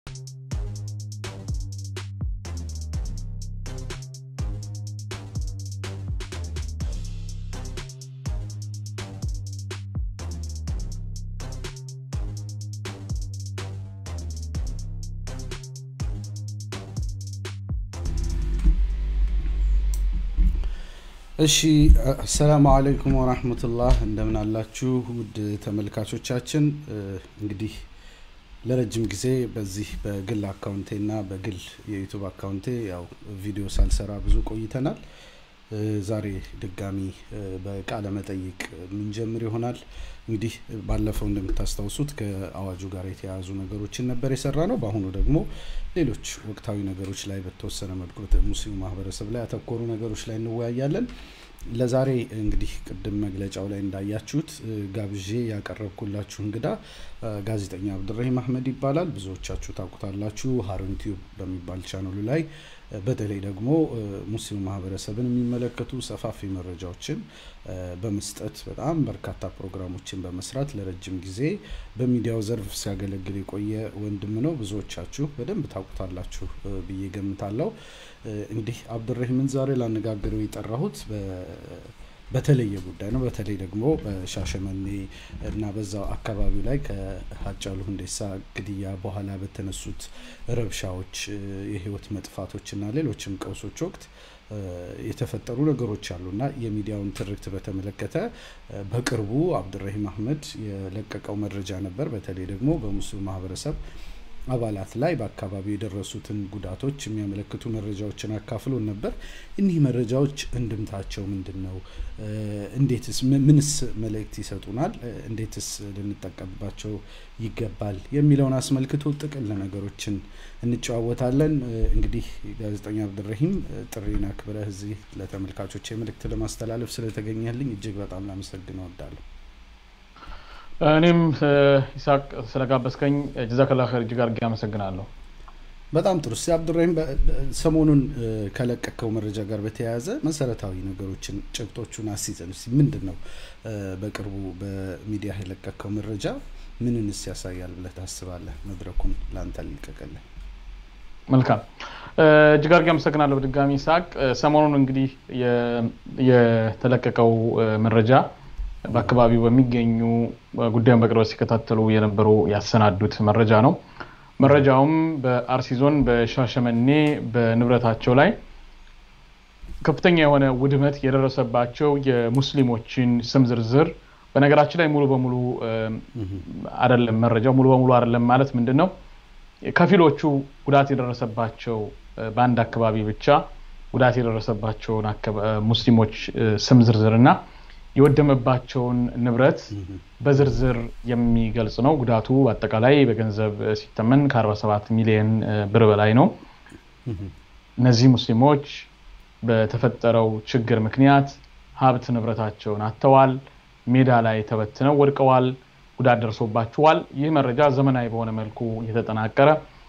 እሺ አሰላሙ አለይኩም ወራህመቱላህ እንደምን አላችሁ ውድ ተመልካቾቻችን እንግዲህ ለረጅም ጊዜ በዚህ በግል አካውንቴና በግል የዩቱብ አካውንቴ ያው ቪዲዮ ሳልሰራ ብዙ ቆይተናል ዛሬ ድጋሚ በቃለ መጠይቅ ምንጀምር ይሆናል እንግዲህ ባለፈው እንደምታስታውሱት ከአዋጁ ጋር የተያያዙ ነገሮችን ነበር የሰራ ነው በአሁኑ ደግሞ ሌሎች ወቅታዊ ነገሮች ላይ በተወሰነ መልኩ ሙስሊሙ ማህበረሰብ ላይ ያተኮሩ ነገሮች ላይ እንወያያለን ለዛሬ እንግዲህ ቅድም መግለጫው ላይ እንዳያችሁት ጋብዤ ያቀረብኩላችሁ እንግዳ ጋዜጠኛ አብድራሂም አህመድ ይባላል ብዙዎቻችሁ ታውቁታላችሁ ሀሩን ቲዩብ በሚባል ቻናሉ ላይ በተለይ ደግሞ ሙስሊሙ ማህበረሰብን የሚመለከቱ ሰፋፊ መረጃዎችን በመስጠት በጣም በርካታ ፕሮግራሞችን በመስራት ለረጅም ጊዜ በሚዲያው ዘርፍ ሲያገለግል የቆየ ወንድም ነው ብዙዎቻችሁ በደንብ ታውቁታላችሁ ብዬ ገምታለው እንግዲህ አብዱራሂምን ዛሬ ላነጋግረው የጠራሁት በተለየ ጉዳይ ነው በተለይ ደግሞ በሻሸመኔ እና በዛው አካባቢው ላይ ከሀጫሉ ሁንዴሳ ግድያ በኋላ በተነሱት ረብሻዎች የህይወት መጥፋቶች እና ሌሎችም ቀውሶች ወቅት የተፈጠሩ ነገሮች አሉ እና የሚዲያውን ትርክት በተመለከተ በቅርቡ አብዱራሂም አህመድ የለቀቀው መረጃ ነበር በተለይ ደግሞ በሙስሊም ማህበረሰብ አባላት ላይ በአካባቢው የደረሱትን ጉዳቶች የሚያመለክቱ መረጃዎችን አካፍሎን ነበር እኒህ መረጃዎች እንድምታቸው ምንድን ነው እንዴትስ ምንስ መልእክት ይሰጡናል እንዴትስ ልንጠቀምባቸው ይገባል የሚለውን አስመልክቶ ጥቅል ነገሮችን እንጨዋወታለን እንግዲህ ጋዜጠኛ አብድረሂም ጥሪን አክብረህ እዚህ ለተመልካቾች መልእክት ለማስተላለፍ ስለተገኘልኝ እጅግ በጣም ላመሰግን እወዳለሁ እኔም ይስሐቅ ስለጋበዝከኝ ጀዛከላ ኸይር እጅግ አድርጌ አመሰግናለሁ በጣም ጥሩ እስቲ አብዱራሂም ሰሞኑን ከለቀቀው መረጃ ጋር በተያያዘ መሰረታዊ ነገሮችን ጭብጦቹን አስይዘን እስቲ ምንድን ነው በቅርቡ በሚዲያ የለቀቀው መረጃ ምንንስ ያሳያል ብለህ ታስባለህ መድረኩን ለአንተ ልልቀቅልህ መልካም እጅግ አድርጌ አመሰግናለሁ በድጋሚ ይስሐቅ ሰሞኑን እንግዲህ የተለቀቀው መረጃ በአካባቢው በሚገኙ ጉዳዩን በቅርበት ሲከታተሉ የነበሩ ያሰናዱት መረጃ ነው መረጃውም በአርሲ ዞን በሻሸመኔ በንብረታቸው ላይ ከፍተኛ የሆነ ውድመት የደረሰባቸው የሙስሊሞችን ስም ዝርዝር በነገራችን ላይ ሙሉ በሙሉ አደለም መረጃው ሙሉ በሙሉ አደለም ማለት ምንድን ነው ከፊሎቹ ጉዳት የደረሰባቸው በአንድ አካባቢ ብቻ ጉዳት የደረሰባቸውን ሙስሊሞች ስም ዝርዝር እና የወደመባቸውን ንብረት በዝርዝር የሚገልጽ ነው ጉዳቱ አጠቃላይ በገንዘብ ሲተመን ከ47 ሚሊዮን ብር በላይ ነው እነዚህ ሙስሊሞች በተፈጠረው ችግር ምክንያት ሀብት ንብረታቸውን አጥተዋል ሜዳ ላይ ተበትነው ወድቀዋል ጉዳት ደርሶባቸዋል ይህ መረጃ ዘመናዊ በሆነ መልኩ የተጠናቀረ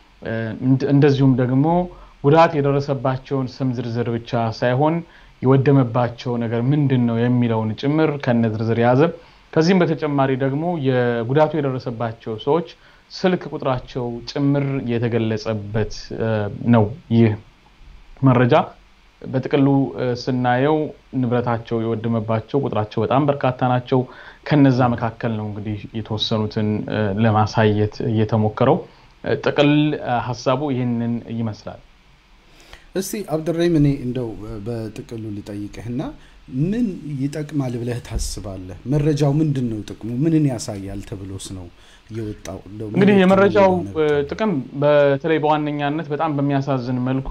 እንደዚሁም ደግሞ ጉዳት የደረሰባቸውን ስም ዝርዝር ብቻ ሳይሆን የወደመባቸው ነገር ምንድን ነው የሚለውን ጭምር ከነ ዝርዝር የያዘ ከዚህም በተጨማሪ ደግሞ የጉዳቱ የደረሰባቸው ሰዎች ስልክ ቁጥራቸው ጭምር የተገለጸበት ነው ይህ መረጃ በጥቅሉ ስናየው ንብረታቸው የወደመባቸው ቁጥራቸው በጣም በርካታ ናቸው ከነዛ መካከል ነው እንግዲህ የተወሰኑትን ለማሳየት እየተሞከረው ጥቅል ሀሳቡ ይህንን ይመስላል እስቲ አብድራሂም እኔ እንደው በጥቅሉ ልጠይቅህና ምን ይጠቅማል ብለህ ታስባለህ መረጃው ምንድን ነው ጥቅሙ ምንን ያሳያል ተብሎስ ነው የወጣው እንግዲህ የመረጃው ጥቅም በተለይ በዋነኛነት በጣም በሚያሳዝን መልኩ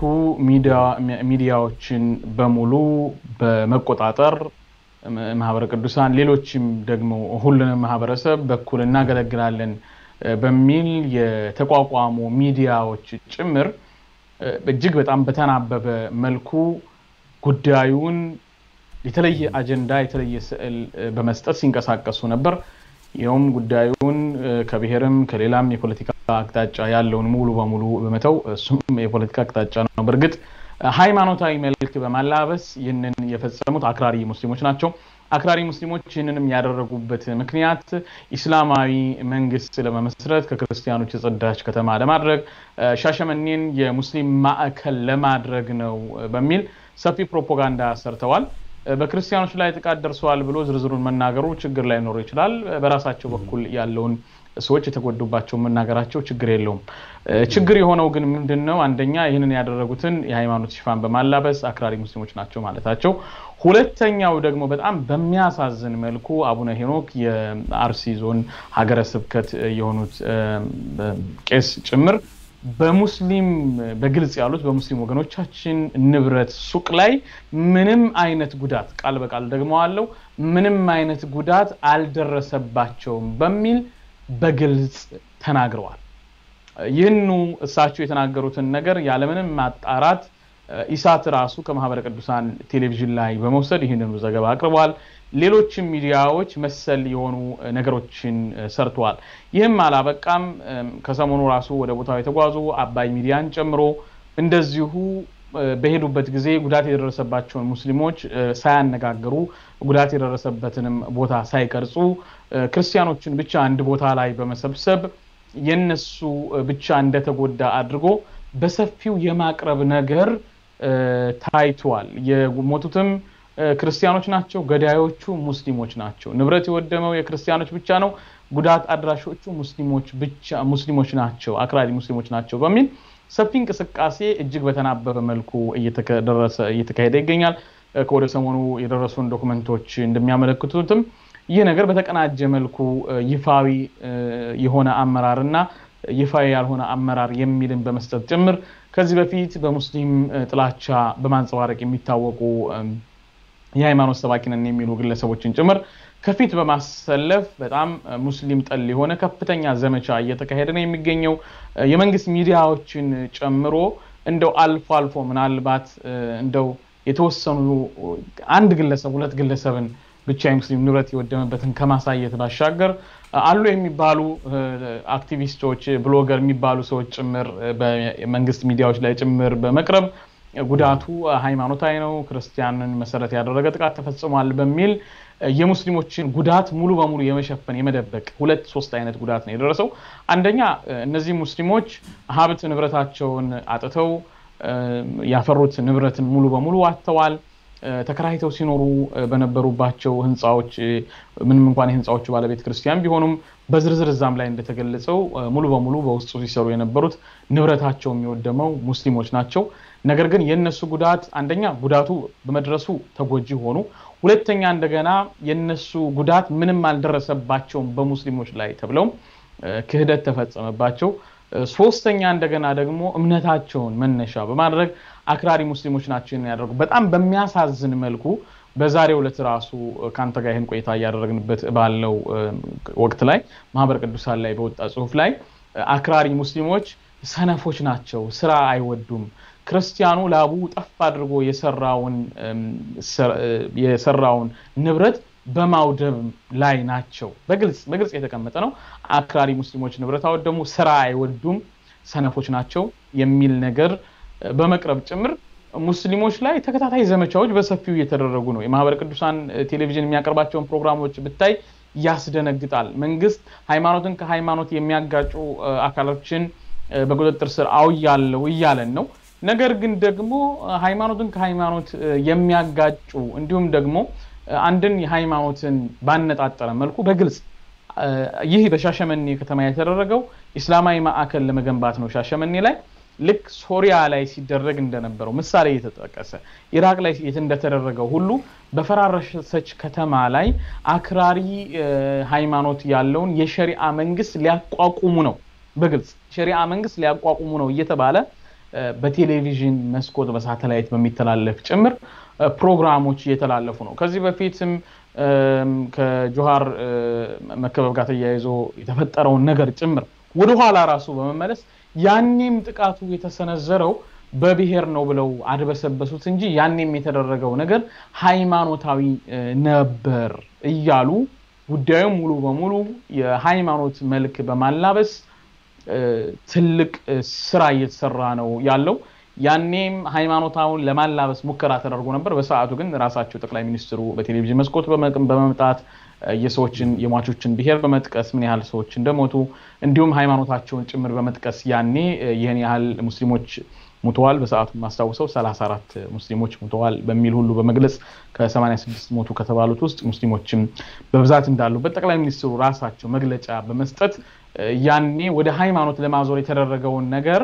ሚዲያዎችን በሙሉ በመቆጣጠር ማህበረ ቅዱሳን ሌሎችም ደግሞ ሁሉንም ማህበረሰብ በኩል እናገለግላለን በሚል የተቋቋሙ ሚዲያዎች ጭምር እጅግ በጣም በተናበበ መልኩ ጉዳዩን የተለየ አጀንዳ የተለየ ስዕል በመስጠት ሲንቀሳቀሱ ነበር ይኸውም ጉዳዩን ከብሔርም ከሌላም የፖለቲካ አቅጣጫ ያለውን ሙሉ በሙሉ በመተው እሱም የፖለቲካ አቅጣጫ ነው በእርግጥ ሃይማኖታዊ መልክ በማላበስ ይህንን የፈጸሙት አክራሪ ሙስሊሞች ናቸው አክራሪ ሙስሊሞች ይህንንም ያደረጉበት ምክንያት ኢስላማዊ መንግስት ለመመስረት ከክርስቲያኖች የጸዳች ከተማ ለማድረግ ሻሸመኔን የሙስሊም ማዕከል ለማድረግ ነው በሚል ሰፊ ፕሮፓጋንዳ ሰርተዋል። በክርስቲያኖች ላይ ጥቃት ደርሰዋል ብሎ ዝርዝሩን መናገሩ ችግር ላይኖር ይችላል። በራሳቸው በኩል ያለውን ሰዎች የተጎዱባቸው መናገራቸው ችግር የለውም። ችግር የሆነው ግን ምንድን ነው? አንደኛ ይህንን ያደረጉትን የሃይማኖት ሽፋን በማላበስ አክራሪ ሙስሊሞች ናቸው ማለታቸው፣ ሁለተኛው ደግሞ በጣም በሚያሳዝን መልኩ አቡነ ሄኖክ የአርሲ ዞን ሀገረ ስብከት የሆኑት ቄስ ጭምር በሙስሊም በግልጽ ያሉት በሙስሊም ወገኖቻችን ንብረት ሱቅ ላይ ምንም አይነት ጉዳት ቃል በቃል ደግሞ አለው ምንም አይነት ጉዳት አልደረሰባቸውም በሚል በግልጽ ተናግረዋል። ይህኑ እሳቸው የተናገሩትን ነገር ያለምንም ማጣራት ኢሳት ራሱ ከማህበረ ቅዱሳን ቴሌቪዥን ላይ በመውሰድ ይህንኑ ዘገባ አቅርበዋል። ሌሎችም ሚዲያዎች መሰል የሆኑ ነገሮችን ሰርተዋል። ይህም አላበቃም። ከሰሞኑ ራሱ ወደ ቦታው የተጓዙ አባይ ሚዲያን ጨምሮ እንደዚሁ በሄዱበት ጊዜ ጉዳት የደረሰባቸውን ሙስሊሞች ሳያነጋግሩ ጉዳት የደረሰበትንም ቦታ ሳይቀርጹ ክርስቲያኖችን ብቻ አንድ ቦታ ላይ በመሰብሰብ የነሱ ብቻ እንደተጎዳ አድርጎ በሰፊው የማቅረብ ነገር ታይቷል። የሞቱትም ክርስቲያኖች ናቸው፣ ገዳዮቹ ሙስሊሞች ናቸው። ንብረት የወደመው የክርስቲያኖች ብቻ ነው፣ ጉዳት አድራሾቹ ሙስሊሞች ብቻ ሙስሊሞች ናቸው፣ አክራሪ ሙስሊሞች ናቸው በሚል ሰፊ እንቅስቃሴ እጅግ በተናበበ መልኩ እየተካሄደ ይገኛል። ከወደ ሰሞኑ የደረሱን ዶክመንቶች እንደሚያመለክቱትም ይህ ነገር በተቀናጀ መልኩ ይፋዊ የሆነ አመራር እና ይፋዊ ያልሆነ አመራር የሚልን በመስጠት ጭምር ከዚህ በፊት በሙስሊም ጥላቻ በማንጸባረቅ የሚታወቁ የሃይማኖት ሰባኪ ነን የሚሉ ግለሰቦችን ጭምር ከፊት በማሰለፍ በጣም ሙስሊም ጠል የሆነ ከፍተኛ ዘመቻ እየተካሄደ ነው የሚገኘው። የመንግስት ሚዲያዎችን ጨምሮ እንደው አልፎ አልፎ ምናልባት እንደው የተወሰኑ አንድ ግለሰብ ሁለት ግለሰብን ብቻ የሙስሊም ንብረት የወደመበትን ከማሳየት ባሻገር አሉ የሚባሉ አክቲቪስቶች፣ ብሎገር የሚባሉ ሰዎች ጭምር በመንግስት ሚዲያዎች ላይ ጭምር በመቅረብ ጉዳቱ ሃይማኖታዊ ነው፣ ክርስቲያንን መሰረት ያደረገ ጥቃት ተፈጽሟል በሚል የሙስሊሞችን ጉዳት ሙሉ በሙሉ የመሸፈን የመደበቅ ሁለት ሶስት አይነት ጉዳት ነው የደረሰው። አንደኛ እነዚህ ሙስሊሞች ሀብት ንብረታቸውን አጥተው ያፈሩት ንብረትን ሙሉ በሙሉ አጥተዋል። ተከራይተው ሲኖሩ በነበሩባቸው ህንፃዎች ምንም እንኳን የህንፃዎቹ ባለቤት ክርስቲያን ቢሆኑም በዝርዝር እዛም ላይ እንደተገለጸው ሙሉ በሙሉ በውስጡ ሲሰሩ የነበሩት ንብረታቸው የሚወደመው ሙስሊሞች ናቸው። ነገር ግን የእነሱ ጉዳት አንደኛ ጉዳቱ በመድረሱ ተጎጂ ሆኑ። ሁለተኛ እንደገና የነሱ ጉዳት ምንም አልደረሰባቸውም በሙስሊሞች ላይ ተብለው ክህደት ተፈጸመባቸው። ሶስተኛ እንደገና ደግሞ እምነታቸውን መነሻ በማድረግ አክራሪ ሙስሊሞች ናቸው ያደረጉ በጣም በሚያሳዝን መልኩ በዛሬው ዕለት ራሱ ከአንተ ጋር ይህን ቆይታ እያደረግንበት ባለው ወቅት ላይ ማህበረ ቅዱሳን ላይ በወጣ ጽሁፍ ላይ አክራሪ ሙስሊሞች ሰነፎች ናቸው፣ ስራ አይወዱም፣ ክርስቲያኑ ላቡ ጠፍ አድርጎ የሰራውን ንብረት በማውደም ላይ ናቸው። በግልጽ በግልጽ የተቀመጠ ነው። አክራሪ ሙስሊሞች ንብረት አወደሙ፣ ስራ አይወዱም፣ ሰነፎች ናቸው የሚል ነገር በመቅረብ ጭምር ሙስሊሞች ላይ ተከታታይ ዘመቻዎች በሰፊው እየተደረጉ ነው። የማህበረ ቅዱሳን ቴሌቪዥን የሚያቀርባቸውን ፕሮግራሞች ብታይ ያስደነግጣል። መንግስት ሃይማኖትን ከሃይማኖት የሚያጋጩ አካሎችን በቁጥጥር ስር አውያለው እያለን ነው። ነገር ግን ደግሞ ሃይማኖትን ከሃይማኖት የሚያጋጩ እንዲሁም ደግሞ አንድን የሃይማኖትን ባነጣጠረ መልኩ በግልጽ ይህ በሻሸመኔ ከተማ የተደረገው ኢስላማዊ ማዕከል ለመገንባት ነው። ሻሸመኔ ላይ ልክ ሶሪያ ላይ ሲደረግ እንደነበረው ምሳሌ እየተጠቀሰ ኢራቅ ላይ እንደተደረገው ሁሉ በፈራረሰች ከተማ ላይ አክራሪ ሃይማኖት ያለውን የሸሪአ መንግስት ሊያቋቁሙ ነው። በግልጽ ሸሪአ መንግስት ሊያቋቁሙ ነው እየተባለ በቴሌቪዥን መስኮት በሳተላይት በሚተላለፍ ጭምር ፕሮግራሞች እየተላለፉ ነው። ከዚህ በፊትም ከጆሃር መከበብ ጋር ተያይዞ የተፈጠረውን ነገር ጭምር ወደኋላ ራሱ በመመለስ ያኔም ጥቃቱ የተሰነዘረው በብሔር ነው ብለው አድበሰበሱት እንጂ ያኔም የተደረገው ነገር ሃይማኖታዊ ነበር እያሉ ጉዳዩ ሙሉ በሙሉ የሃይማኖት መልክ በማላበስ ትልቅ ስራ እየተሰራ ነው ያለው። ያኔም ሃይማኖታውን ለማላበስ ሙከራ ተደርጎ ነበር። በሰዓቱ ግን ራሳቸው ጠቅላይ ሚኒስትሩ በቴሌቪዥን መስኮት በመምጣት የሰዎችን የሟቾችን ብሔር በመጥቀስ ምን ያህል ሰዎች እንደሞቱ እንዲሁም ሃይማኖታቸውን ጭምር በመጥቀስ ያኔ ይህን ያህል ሙስሊሞች ሙተዋል፣ በሰዓቱ የማስታውሰው 34 ሙስሊሞች ሙተዋል በሚል ሁሉ በመግለጽ ከ86 ሞቱ ከተባሉት ውስጥ ሙስሊሞችም በብዛት እንዳሉበት ጠቅላይ ሚኒስትሩ ራሳቸው መግለጫ በመስጠት ያኔ ወደ ሃይማኖት ለማዞር የተደረገውን ነገር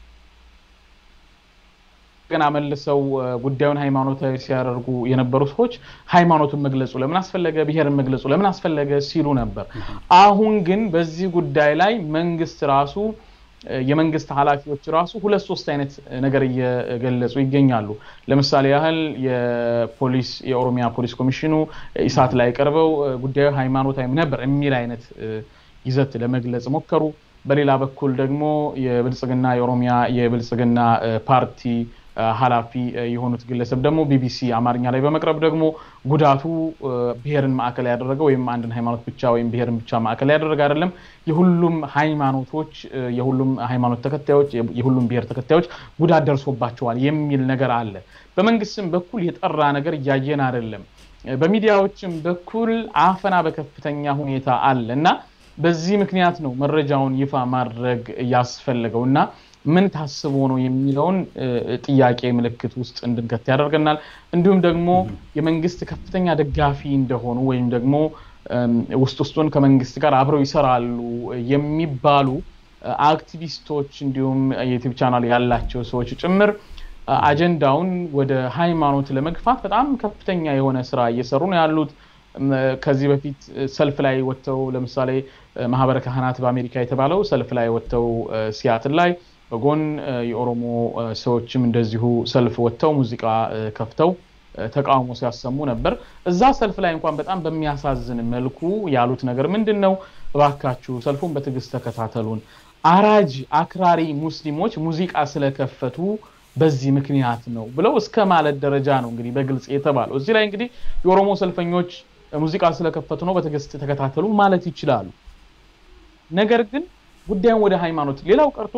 ገና መልሰው ጉዳዩን ሃይማኖታዊ ሲያደርጉ የነበሩ ሰዎች ሃይማኖትን መግለጹ ለምን አስፈለገ፣ ብሔርን መግለጹ ለምን አስፈለገ ሲሉ ነበር። አሁን ግን በዚህ ጉዳይ ላይ መንግስት ራሱ የመንግስት ኃላፊዎች ራሱ ሁለት ሶስት አይነት ነገር እየገለጹ ይገኛሉ። ለምሳሌ ያህል የፖሊስ የኦሮሚያ ፖሊስ ኮሚሽኑ ኢሳት ላይ ቀርበው ጉዳዩ ሃይማኖታዊ ነበር የሚል አይነት ይዘት ለመግለጽ ሞከሩ። በሌላ በኩል ደግሞ የብልጽግና የኦሮሚያ የብልጽግና ፓርቲ ኃላፊ የሆኑት ግለሰብ ደግሞ ቢቢሲ አማርኛ ላይ በመቅረብ ደግሞ ጉዳቱ ብሔርን ማዕከል ያደረገ ወይም አንድን ሃይማኖት ብቻ ወይም ብሔርን ብቻ ማዕከል ያደረገ አይደለም፣ የሁሉም ሃይማኖቶች የሁሉም ሃይማኖት ተከታዮች የሁሉም ብሔር ተከታዮች ጉዳት ደርሶባቸዋል የሚል ነገር አለ። በመንግስትም በኩል የጠራ ነገር እያየን አይደለም። በሚዲያዎችም በኩል አፈና በከፍተኛ ሁኔታ አለ እና በዚህ ምክንያት ነው መረጃውን ይፋ ማድረግ ያስፈለገው እና ምን ታስቦ ነው የሚለውን ጥያቄ ምልክት ውስጥ እንድንከት ያደርገናል። እንዲሁም ደግሞ የመንግስት ከፍተኛ ደጋፊ እንደሆኑ ወይም ደግሞ ውስጥ ውስጡን ከመንግስት ጋር አብረው ይሰራሉ የሚባሉ አክቲቪስቶች እንዲሁም የዩቲዩብ ቻናል ያላቸው ሰዎች ጭምር አጀንዳውን ወደ ሃይማኖት ለመግፋት በጣም ከፍተኛ የሆነ ስራ እየሰሩ ነው ያሉት። ከዚህ በፊት ሰልፍ ላይ ወጥተው ለምሳሌ ማህበረ ካህናት በአሜሪካ የተባለው ሰልፍ ላይ ወጥተው ሲያትል ላይ በጎን የኦሮሞ ሰዎችም እንደዚሁ ሰልፍ ወጥተው ሙዚቃ ከፍተው ተቃውሞ ሲያሰሙ ነበር። እዛ ሰልፍ ላይ እንኳን በጣም በሚያሳዝን መልኩ ያሉት ነገር ምንድን ነው? እባካችሁ ሰልፉን በትዕግስት ተከታተሉን። አራጅ አክራሪ ሙስሊሞች ሙዚቃ ስለከፈቱ በዚህ ምክንያት ነው ብለው እስከ ማለት ደረጃ ነው እንግዲህ በግልጽ የተባለው። እዚህ ላይ እንግዲህ የኦሮሞ ሰልፈኞች ሙዚቃ ስለከፈቱ ነው በትዕግስት ተከታተሉ ማለት ይችላሉ። ነገር ግን ጉዳዩን ወደ ሃይማኖት ሌላው ቀርቶ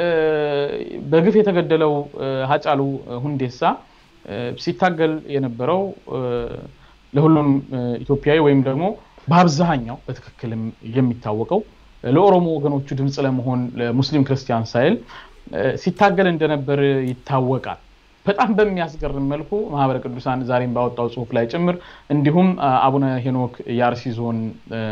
በግፍ የተገደለው ሀጫሉ ሁንዴሳ ሲታገል የነበረው ለሁሉም ኢትዮጵያዊ ወይም ደግሞ በአብዛኛው በትክክልም የሚታወቀው ለኦሮሞ ወገኖቹ ድምፅ ለመሆን ለሙስሊም ክርስቲያን ሳይል ሲታገል እንደነበር ይታወቃል። በጣም በሚያስገርም መልኩ ማህበረ ቅዱሳን ዛሬም ባወጣው ጽሁፍ ላይ ጭምር እንዲሁም አቡነ ሄኖክ የአርሲ ዞን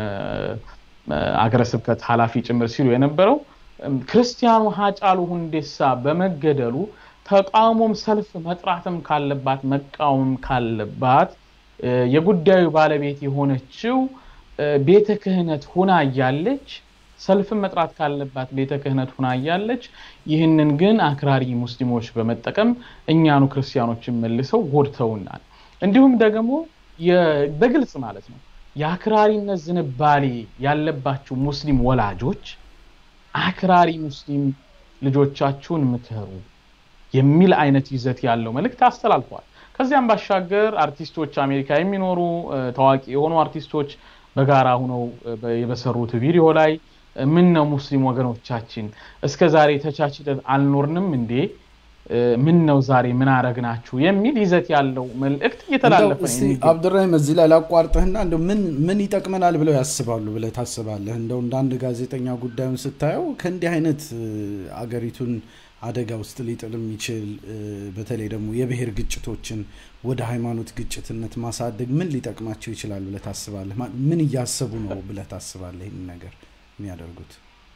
አገረ ስብከት ኃላፊ ጭምር ሲሉ የነበረው ክርስቲያኑ ሀጫሉ ሁንዴሳ በመገደሉ ተቃውሞም ሰልፍ መጥራትም ካለባት መቃወም ካለባት የጉዳዩ ባለቤት የሆነችው ቤተ ክህነት ሁና እያለች ሰልፍን መጥራት ካለባት ቤተ ክህነት ሁና እያለች ይህንን ግን አክራሪ ሙስሊሞች በመጠቀም እኛኑ ክርስቲያኖችን መልሰው ጎድተውናል። እንዲሁም ደግሞ በግልጽ ማለት ነው የአክራሪነት ዝንባሌ ያለባቸው ሙስሊም ወላጆች አክራሪ ሙስሊም ልጆቻችሁን ምከሩ የሚል አይነት ይዘት ያለው መልእክት አስተላልፈዋል። ከዚያም ባሻገር አርቲስቶች አሜሪካ የሚኖሩ ታዋቂ የሆኑ አርቲስቶች በጋራ ሁነው የበሰሩት ቪዲዮ ላይ ምን ነው ሙስሊም ወገኖቻችን እስከ ዛሬ ተቻችለን አልኖርንም እንዴ? ምን ነው ዛሬ ምን አረግናችሁ? የሚል ይዘት ያለው መልእክት እየተላለፈ አብዱራሂም፣ እዚህ ላይ ላቋርጥህና እንደው ምን ምን ይጠቅመናል ብለው ያስባሉ ብለህ ታስባለህ? እንደው እንደ አንድ ጋዜጠኛ ጉዳዩን ስታየው ከእንዲህ አይነት አገሪቱን አደጋ ውስጥ ሊጥል የሚችል በተለይ ደግሞ የብሔር ግጭቶችን ወደ ሃይማኖት ግጭትነት ማሳደግ ምን ሊጠቅማቸው ይችላል ብለህ ታስባለህ? ምን እያሰቡ ነው ብለህ ታስባለህ? ይህን ነገር የሚያደርጉት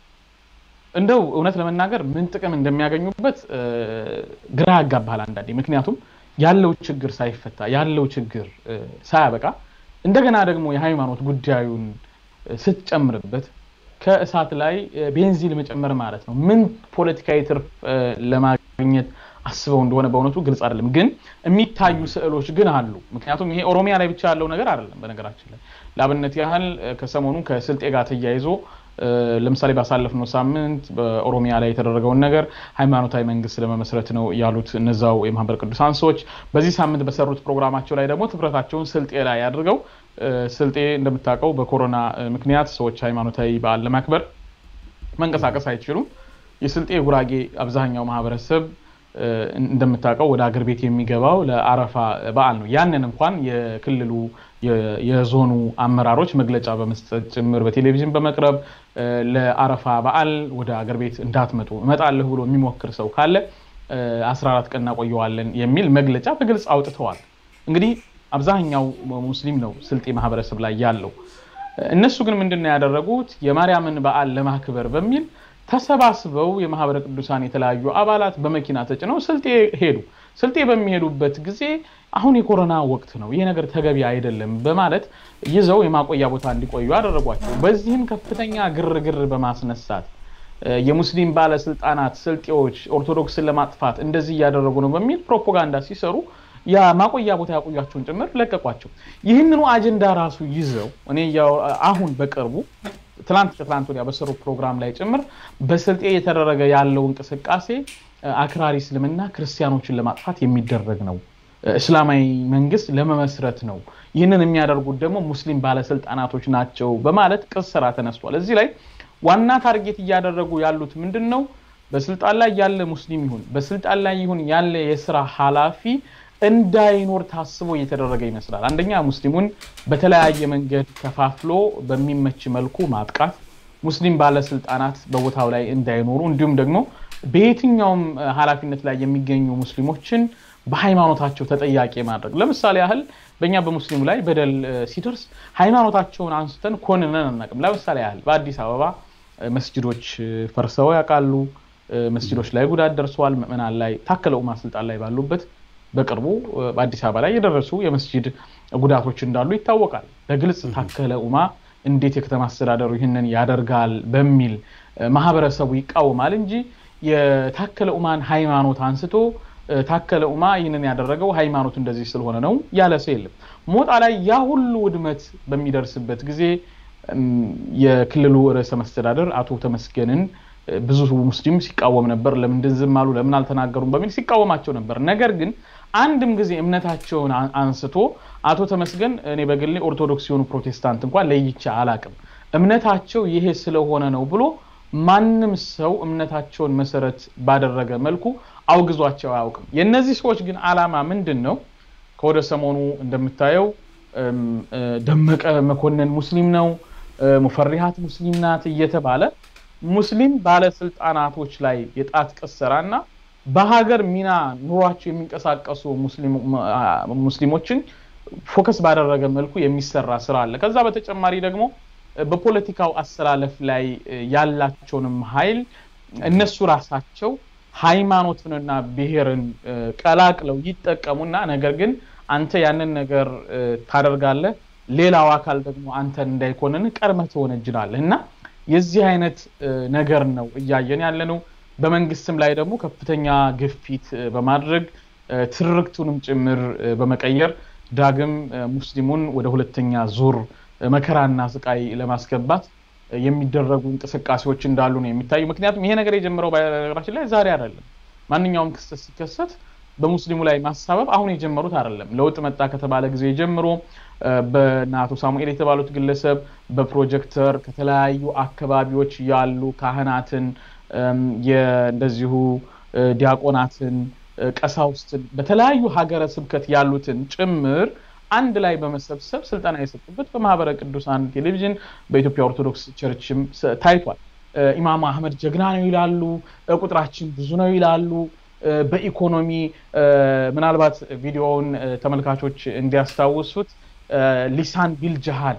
እንደው እውነት ለመናገር ምን ጥቅም እንደሚያገኙበት ግራ ያጋባሃል አንዳንዴ። ምክንያቱም ያለው ችግር ሳይፈታ ያለው ችግር ሳያበቃ እንደገና ደግሞ የሃይማኖት ጉዳዩን ስትጨምርበት ከእሳት ላይ ቤንዚን መጨመር ማለት ነው። ምን ፖለቲካዊ ትርፍ ለማግኘት አስበው እንደሆነ በእውነቱ ግልጽ አይደለም። ግን የሚታዩ ስዕሎች ግን አሉ። ምክንያቱም ይሄ ኦሮሚያ ላይ ብቻ ያለው ነገር አይደለም። በነገራችን ላይ ለአብነት ያህል ከሰሞኑ ከስልጤ ጋር ተያይዞ ለምሳሌ ባሳለፍነው ሳምንት በኦሮሚያ ላይ የተደረገውን ነገር ሃይማኖታዊ መንግስት ለመመስረት ነው ያሉት እነዛው የማህበረ ቅዱሳን ሰዎች በዚህ ሳምንት በሰሩት ፕሮግራማቸው ላይ ደግሞ ትኩረታቸውን ስልጤ ላይ አድርገው ስልጤ እንደምታውቀው በኮሮና ምክንያት ሰዎች ሃይማኖታዊ በዓል ለማክበር መንቀሳቀስ አይችሉም። የስልጤ የጉራጌ አብዛኛው ማህበረሰብ እንደምታውቀው ወደ አገር ቤት የሚገባው ለአረፋ በዓል ነው። ያንን እንኳን የክልሉ የዞኑ አመራሮች መግለጫ በመስጠት ጭምር በቴሌቪዥን በመቅረብ ለአረፋ በዓል ወደ አገር ቤት እንዳትመጡ እመጣለሁ ብሎ የሚሞክር ሰው ካለ 14 ቀን እናቆየዋለን የሚል መግለጫ በግልጽ አውጥተዋል። እንግዲህ አብዛኛው ሙስሊም ነው ስልጤ ማህበረሰብ ላይ ያለው። እነሱ ግን ምንድን ነው ያደረጉት? የማርያምን በዓል ለማክበር በሚል ተሰባስበው የማህበረ ቅዱሳን የተለያዩ አባላት በመኪና ተጭነው ስልጤ ሄዱ። ስልጤ በሚሄዱበት ጊዜ አሁን የኮሮና ወቅት ነው፣ ይህ ነገር ተገቢ አይደለም በማለት ይዘው የማቆያ ቦታ እንዲቆዩ አደረጓቸው። በዚህም ከፍተኛ ግርግር በማስነሳት የሙስሊም ባለስልጣናት ስልጤዎች ኦርቶዶክስን ለማጥፋት እንደዚህ እያደረጉ ነው በሚል ፕሮፓጋንዳ ሲሰሩ የማቆያ ቦታ ያቆያቸውን ጭምር ለቀቋቸው። ይህንኑ አጀንዳ ራሱ ይዘው እኔ አሁን በቅርቡ ትላንት ከትላንት ወዲያ በሰሩ ፕሮግራም ላይ ጭምር በስልጤ የተደረገ ያለው እንቅስቃሴ አክራሪ እስልምና ክርስቲያኖችን ለማጥፋት የሚደረግ ነው፣ እስላማዊ መንግስት ለመመስረት ነው፣ ይህንን የሚያደርጉት ደግሞ ሙስሊም ባለስልጣናቶች ናቸው በማለት ቅስራ ተነስቷል። እዚህ ላይ ዋና ታርጌት እያደረጉ ያሉት ምንድን ነው? በስልጣን ላይ ያለ ሙስሊም ይሁን በስልጣን ላይ ይሁን ያለ የስራ ኃላፊ እንዳይኖር ታስቦ እየተደረገ ይመስላል። አንደኛ ሙስሊሙን በተለያየ መንገድ ከፋፍሎ በሚመች መልኩ ማጥቃት፣ ሙስሊም ባለስልጣናት በቦታው ላይ እንዳይኖሩ እንዲሁም ደግሞ በየትኛውም ኃላፊነት ላይ የሚገኙ ሙስሊሞችን በሃይማኖታቸው ተጠያቂ ማድረግ። ለምሳሌ ያህል በእኛ በሙስሊሙ ላይ በደል ሲደርስ ሃይማኖታቸውን አንስተን ኮንነን አናውቅም። ለምሳሌ ያህል በአዲስ አበባ መስጅዶች ፈርሰው ያውቃሉ። መስጅዶች ላይ ጉዳት ደርሰዋል። ምዕመናን ላይ ታከለ ኡማ ስልጣን ላይ ባሉበት በቅርቡ በአዲስ አበባ ላይ የደረሱ የመስጂድ ጉዳቶች እንዳሉ ይታወቃል። በግልጽ ታከለ ኡማ እንዴት የከተማ አስተዳደሩ ይህንን ያደርጋል በሚል ማህበረሰቡ ይቃወማል እንጂ የታከለ ኡማን ሃይማኖት አንስቶ ታከለ ኡማ ይህንን ያደረገው ሃይማኖት እንደዚህ ስለሆነ ነው ያለ ሰው የለም። ሞጣ ላይ ያ ሁሉ ውድመት በሚደርስበት ጊዜ የክልሉ ርዕሰ መስተዳደር አቶ ተመስገንን ብዙ ሙስሊም ሲቃወም ነበር። ለምንድን ዝም አሉ፣ ለምን አልተናገሩም በሚል ሲቃወማቸው ነበር። ነገር ግን አንድም ጊዜ እምነታቸውን አንስቶ አቶ ተመስገን እኔ በግሌ ኦርቶዶክስ የሆኑ ፕሮቴስታንት እንኳን ለይቼ አላቅም፣ እምነታቸው ይሄ ስለሆነ ነው ብሎ ማንም ሰው እምነታቸውን መሰረት ባደረገ መልኩ አውግዟቸው አያውቅም። የእነዚህ ሰዎች ግን አላማ ምንድን ነው? ከወደ ሰሞኑ እንደምታየው ደመቀ መኮንን ሙስሊም ነው፣ ሙፈሪሃት ሙስሊም ናት እየተባለ ሙስሊም ባለስልጣናቶች ላይ የጣት ቅሰራ እና በሀገር ሚና ኑሯቸው የሚንቀሳቀሱ ሙስሊሞችን ፎከስ ባደረገ መልኩ የሚሰራ ስራ አለ። ከዛ በተጨማሪ ደግሞ በፖለቲካው አሰላለፍ ላይ ያላቸውንም ኃይል እነሱ ራሳቸው ሃይማኖትንና ብሔርን ቀላቅለው ይጠቀሙና ነገር ግን አንተ ያንን ነገር ታደርጋለህ፣ ሌላው አካል ደግሞ አንተን እንዳይኮንን ቀድመህ ትወነጅላለህ እና የዚህ አይነት ነገር ነው እያየን ያለ ነው። በመንግስትም ላይ ደግሞ ከፍተኛ ግፊት በማድረግ ትርክቱንም ጭምር በመቀየር ዳግም ሙስሊሙን ወደ ሁለተኛ ዙር መከራና ስቃይ ለማስገባት የሚደረጉ እንቅስቃሴዎች እንዳሉ ነው የሚታዩ። ምክንያቱም ይሄ ነገር የጀመረው በነገራችን ላይ ዛሬ አይደለም። ማንኛውም ክስተት ሲከሰት በሙስሊሙ ላይ ማሳበብ አሁን የጀመሩት አይደለም። ለውጥ መጣ ከተባለ ጊዜ ጀምሮ በእነ አቶ ሳሙኤል የተባሉት ግለሰብ በፕሮጀክተር ከተለያዩ አካባቢዎች ያሉ ካህናትን እንደዚሁ ዲያቆናትን፣ ቀሳውስትን በተለያዩ ሀገረ ስብከት ያሉትን ጭምር አንድ ላይ በመሰብሰብ ስልጠና የሰጡበት በማህበረ ቅዱሳን ቴሌቪዥን በኢትዮጵያ ኦርቶዶክስ ቸርችም ታይቷል። ኢማም አህመድ ጀግና ነው ይላሉ፣ ቁጥራችን ብዙ ነው ይላሉ። በኢኮኖሚ ምናልባት ቪዲዮውን ተመልካቾች እንዲያስታውሱት ሊሳን ቢል ጅሃድ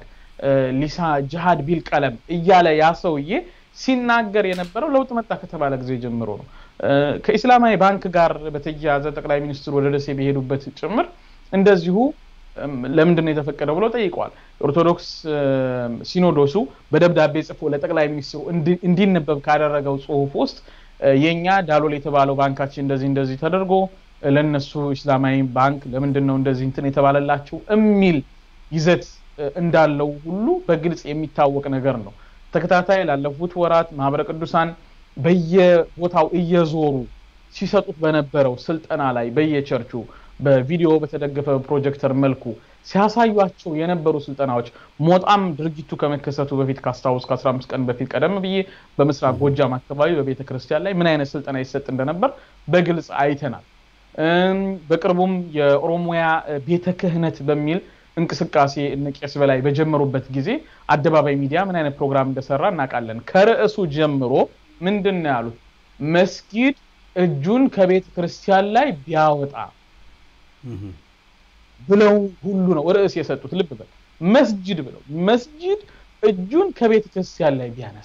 ጅሃድ ቢል ቀለም እያለ ያ ሰውዬ ሲናገር የነበረው ለውጥ መጣ ከተባለ ጊዜ ጀምሮ ነው። ከኢስላማዊ ባንክ ጋር በተያያዘ ጠቅላይ ሚኒስትሩ ወደ ደሴ በሄዱበት ጭምር እንደዚሁ ለምንድን ነው የተፈቀደው ብለው ጠይቀዋል። ኦርቶዶክስ ሲኖዶሱ በደብዳቤ ጽፎ ለጠቅላይ ሚኒስትሩ እንዲነበብ ካደረገው ጽሁፍ ውስጥ የኛ ዳሎል የተባለው ባንካችን እንደዚህ እንደዚህ ተደርጎ ለነሱ ኢስላማዊ ባንክ ለምንድን ነው እንደዚህ እንትን የተባለላቸው የሚል ይዘት እንዳለው ሁሉ በግልጽ የሚታወቅ ነገር ነው። ተከታታይ ላለፉት ወራት ማህበረ ቅዱሳን በየቦታው እየዞሩ ሲሰጡት በነበረው ስልጠና ላይ በየቸርቹ በቪዲዮ በተደገፈ ፕሮጀክተር መልኩ ሲያሳዩቸው የነበሩ ስልጠናዎች ሞጣም ድርጊቱ ከመከሰቱ በፊት ካስታውስ ከ15 ቀን በፊት ቀደም ብዬ በምስራቅ ጎጃም አካባቢ በቤተ ክርስቲያን ላይ ምን አይነት ስልጠና ይሰጥ እንደነበር በግልጽ አይተናል። በቅርቡም የኦሮሚያ ቤተ ክህነት በሚል እንቅስቃሴ እነ ቄስ በላይ በጀመሩበት ጊዜ አደባባይ ሚዲያ ምን አይነት ፕሮግራም እንደሰራ እናውቃለን። ከርዕሱ ጀምሮ ምንድን ነው ያሉት? መስጊድ እጁን ከቤተ ክርስቲያን ላይ ቢያወጣ ብለው ሁሉ ነው ርዕስ የሰጡት። ልብ በል መስጅድ ብለው መስጅድ እጁን ከቤተ ክርስቲያን ላይ ቢያነሳ፣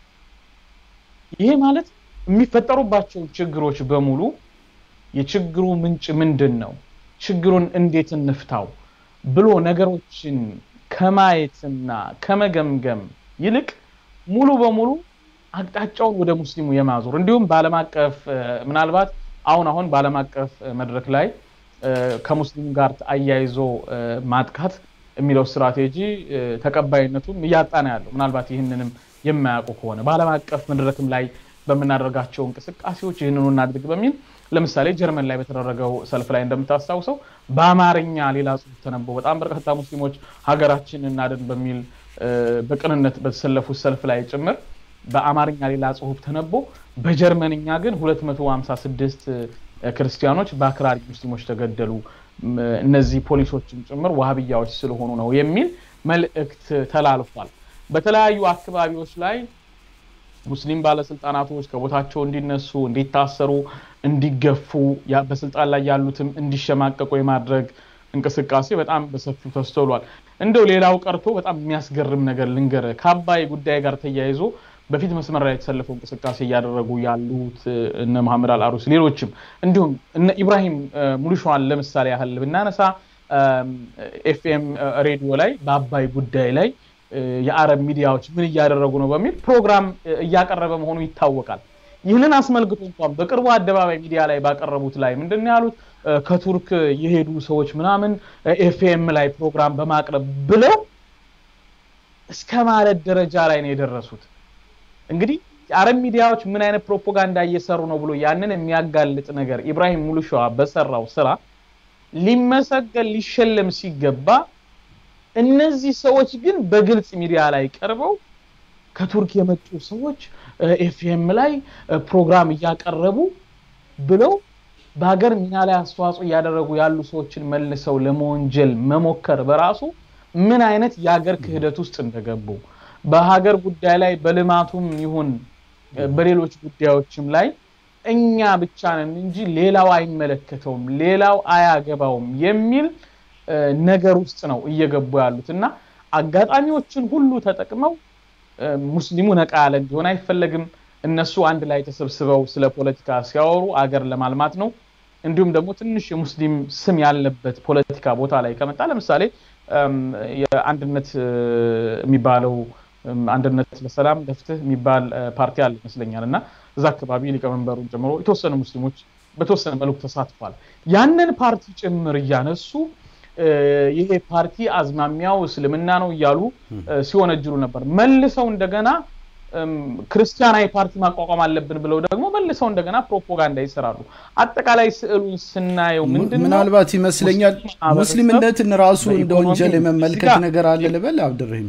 ይሄ ማለት የሚፈጠሩባቸው ችግሮች በሙሉ የችግሩ ምንጭ ምንድን ነው፣ ችግሩን እንዴት እንፍታው ብሎ ነገሮችን ከማየትና ከመገምገም ይልቅ ሙሉ በሙሉ አቅጣጫውን ወደ ሙስሊሙ የማዞር እንዲሁም በዓለም አቀፍ ምናልባት አሁን አሁን በዓለም አቀፍ መድረክ ላይ ከሙስሊም ጋር አያይዞ ማጥቃት የሚለው ስትራቴጂ ተቀባይነቱም እያጣ ነው ያለው። ምናልባት ይህንንም የማያውቁ ከሆነ በዓለም አቀፍ መድረክም ላይ በምናደርጋቸው እንቅስቃሴዎች ይህንኑ እናድርግ በሚል ለምሳሌ ጀርመን ላይ በተደረገው ሰልፍ ላይ እንደምታስታውሰው በአማርኛ ሌላ ጽሁፍ ተነበው በጣም በርካታ ሙስሊሞች ሀገራችን እናድን በሚል በቅንነት በተሰለፉት ሰልፍ ላይ ጭምር በአማርኛ ሌላ ጽሁፍ ተነቦ በጀርመንኛ ግን 256 ክርስቲያኖች በአክራሪ ሙስሊሞች ተገደሉ፣ እነዚህ ፖሊሶችም ጭምር ዋህብያዎች ስለሆኑ ነው የሚል መልእክት ተላልፏል። በተለያዩ አካባቢዎች ላይ ሙስሊም ባለስልጣናቶች ከቦታቸው እንዲነሱ፣ እንዲታሰሩ፣ እንዲገፉ በስልጣን ላይ ያሉትም እንዲሸማቀቁ የማድረግ እንቅስቃሴ በጣም በሰፊው ተስተውሏል። እንደው ሌላው ቀርቶ በጣም የሚያስገርም ነገር ልንገር፣ ከአባይ ጉዳይ ጋር ተያይዞ በፊት መስመር ላይ የተሰለፈው እንቅስቃሴ እያደረጉ ያሉት እነ መሐመድ አልአሩስ ሌሎችም እንዲሁም እነ ኢብራሂም ሙሉሸዋን ለምሳሌ ያህል ብናነሳ ኤፍኤም ሬዲዮ ላይ በአባይ ጉዳይ ላይ የአረብ ሚዲያዎች ምን እያደረጉ ነው በሚል ፕሮግራም እያቀረበ መሆኑ ይታወቃል። ይህንን አስመልክቶ እንኳን በቅርቡ አደባባይ ሚዲያ ላይ ባቀረቡት ላይ ምንድን ነው ያሉት? ከቱርክ የሄዱ ሰዎች ምናምን ኤፍኤም ላይ ፕሮግራም በማቅረብ ብለው እስከ ማለት ደረጃ ላይ ነው የደረሱት። እንግዲህ የአረብ ሚዲያዎች ምን አይነት ፕሮፓጋንዳ እየሰሩ ነው ብሎ ያንን የሚያጋልጥ ነገር ኢብራሂም ሙሉሸዋ በሰራው ስራ ሊመሰገን ሊሸለም ሲገባ እነዚህ ሰዎች ግን በግልጽ ሚዲያ ላይ ቀርበው ከቱርክ የመጡ ሰዎች ኤፍኤም ላይ ፕሮግራም እያቀረቡ ብለው በሀገር ሚና ላይ አስተዋጽኦ እያደረጉ ያሉ ሰዎችን መልሰው ለመወንጀል መሞከር በራሱ ምን አይነት የሀገር ክህደት ውስጥ እንደገቡ በሀገር ጉዳይ ላይ በልማቱም ይሁን በሌሎች ጉዳዮችም ላይ እኛ ብቻ ነን እንጂ ሌላው አይመለከተውም፣ ሌላው አያገባውም የሚል ነገር ውስጥ ነው እየገቡ ያሉት እና አጋጣሚዎችን ሁሉ ተጠቅመው ሙስሊሙ ነቃ ያለ እንዲሆን አይፈለግም። እነሱ አንድ ላይ ተሰብስበው ስለ ፖለቲካ ሲያወሩ አገር ለማልማት ነው። እንዲሁም ደግሞ ትንሽ የሙስሊም ስም ያለበት ፖለቲካ ቦታ ላይ ከመጣ ለምሳሌ የአንድነት የሚባለው አንድነት ለሰላም ለፍትህ የሚባል ፓርቲ አለ ይመስለኛል እና እዛ አካባቢ ሊቀመንበሩን ጨምሮ የተወሰኑ ሙስሊሞች በተወሰነ መልኩ ተሳትፏል። ያንን ፓርቲ ጭምር እያነሱ ይሄ ፓርቲ አዝማሚያው እስልምና ነው እያሉ ሲወነጅሉ ነበር። መልሰው እንደገና ክርስቲያናዊ ፓርቲ ማቋቋም አለብን ብለው ደግሞ መልሰው እንደገና ፕሮፓጋንዳ ይሰራሉ። አጠቃላይ ስዕሉን ስናየው ምንድን ምናልባት ይመስለኛል ሙስሊምነትን ራሱ እንደ ወንጀል የመመልከት ነገር አለ ልበል አብድርሂም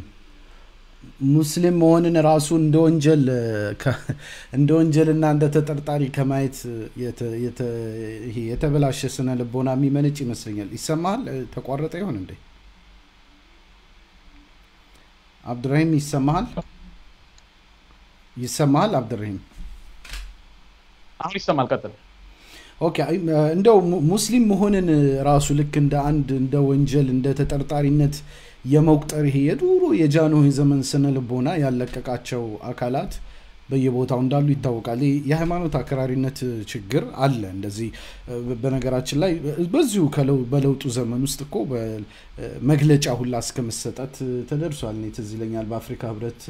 ሙስሊም መሆንን ራሱ እንደ ወንጀል እንደ ወንጀልና እንደ ተጠርጣሪ ከማየት የተበላሸ ስነ ልቦና የሚመነጭ ይመስለኛል። ይሰማሃል? ተቋረጠ ይሆን እንዴ? አብድራሂም ይሰማሃል? ይሰማሃል አብድራሂም? አሁን ይሰማል። ቀጥል። ኦኬ እንደው ሙስሊም መሆንን ራሱ ልክ እንደ አንድ እንደ ወንጀል እንደ ተጠርጣሪነት የመቁጠር ይሄ የዱሮ የጃንሆይ ዘመን ስነ ልቦና ያለቀቃቸው አካላት በየቦታው እንዳሉ ይታወቃል። የሃይማኖት አክራሪነት ችግር አለ። እንደዚህ በነገራችን ላይ በዚሁ በለውጡ ዘመን ውስጥ እኮ መግለጫ ሁላ እስከ መሰጠት ተደርሷል። እኔ ትዝ ይለኛል በአፍሪካ ህብረት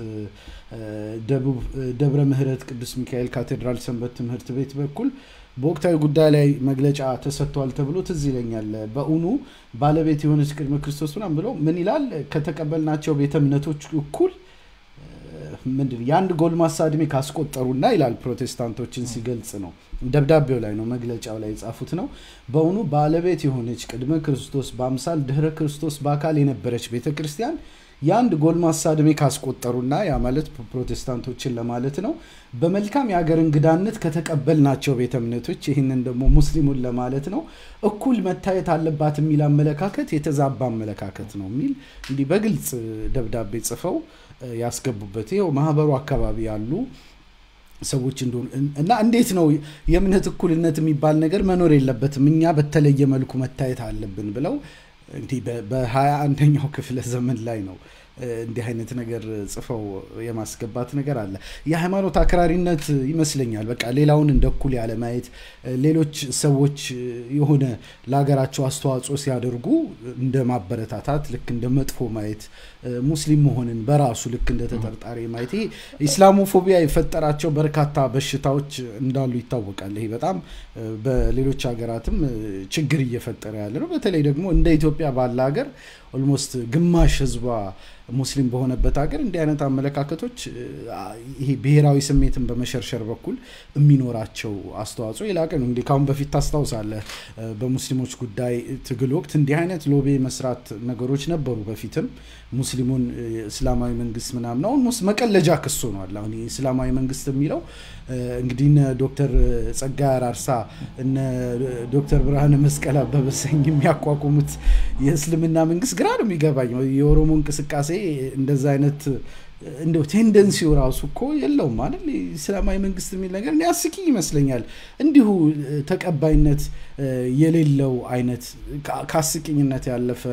ደብረ ምህረት ቅዱስ ሚካኤል ካቴድራል ሰንበት ትምህርት ቤት በኩል በወቅታዊ ጉዳይ ላይ መግለጫ ተሰጥቷል ተብሎ ትዝ ይለኛል። በእውኑ ባለቤት የሆነች ቅድመ ክርስቶስ ምናምን ብለው ምን ይላል ከተቀበልናቸው ቤተ እምነቶች እኩል ምንድን የአንድ ጎልማሳ እድሜ ካስቆጠሩና ይላል ፕሮቴስታንቶችን ሲገልጽ ነው ደብዳቤው ላይ ነው መግለጫው ላይ የጻፉት ነው። በእውኑ ባለቤት የሆነች ቅድመ ክርስቶስ በአምሳል ድህረ ክርስቶስ በአካል የነበረች ቤተ ክርስቲያን የአንድ ጎልማሳ ዕድሜ ካስቆጠሩና ያ ማለት ፕሮቴስታንቶችን ለማለት ነው በመልካም የሀገር እንግዳነት ከተቀበልናቸው ቤተ እምነቶች ይህንን ደግሞ ሙስሊሙን ለማለት ነው እኩል መታየት አለባት የሚል አመለካከት የተዛባ አመለካከት ነው የሚል እንዲህ በግልጽ ደብዳቤ ጽፈው ያስገቡበት ይኸው ማህበሩ አካባቢ ያሉ ሰዎች እንደሆኑ እና እንዴት ነው የእምነት እኩልነት የሚባል ነገር መኖር የለበትም እኛ በተለየ መልኩ መታየት አለብን ብለው እንዲህ በሀያ አንደኛው ክፍለ ዘመን ላይ ነው እንዲህ አይነት ነገር ጽፈው የማስገባት ነገር አለ። የሃይማኖት አክራሪነት ይመስለኛል። በቃ ሌላውን እንደ እኩል ያለ ማየት፣ ሌሎች ሰዎች የሆነ ለሀገራቸው አስተዋጽኦ ሲያደርጉ እንደ ማበረታታት፣ ልክ እንደ መጥፎ ማየት፣ ሙስሊም መሆንን በራሱ ልክ እንደ ተጠርጣሪ ማየት፣ ይሄ ኢስላሞፎቢያ የፈጠራቸው በርካታ በሽታዎች እንዳሉ ይታወቃል። ይሄ በጣም በሌሎች ሀገራትም ችግር እየፈጠረ ያለ ነው። በተለይ ደግሞ እንደ ኢትዮጵያ ባለ ሀገር ኦልሞስት ግማሽ ህዝቧ ሙስሊም በሆነበት ሀገር እንዲህ አይነት አመለካከቶች ይሄ ብሔራዊ ስሜትን በመሸርሸር በኩል የሚኖራቸው አስተዋጽኦ የላቀ ነው። እንግዲህ ካሁን በፊት ታስታውሳለህ፣ በሙስሊሞች ጉዳይ ትግል ወቅት እንዲህ አይነት ሎቤ መስራት ነገሮች ነበሩ። በፊትም ሙስሊሙን እስላማዊ መንግስት ምናምን አሁን መቀለጃ ክስ ሆኗል። አሁን እስላማዊ መንግስት የሚለው እንግዲህ እነ ዶክተር ጸጋይ አራርሳ እነ ዶክተር ብርሃነ መስቀል አበበ ሰኝ የሚያቋቁሙት የእስልምና መንግስት ግራ ነው የሚገባኝ። የኦሮሞ እንቅስቃሴ እንደዛ አይነት እንደው ቴንደንሲው ራሱ እኮ የለውም ማለት እስላማዊ መንግስት የሚል ነገር ያስቂኝ ይመስለኛል። እንዲሁ ተቀባይነት የሌለው አይነት ከአስቂኝነት ያለፈ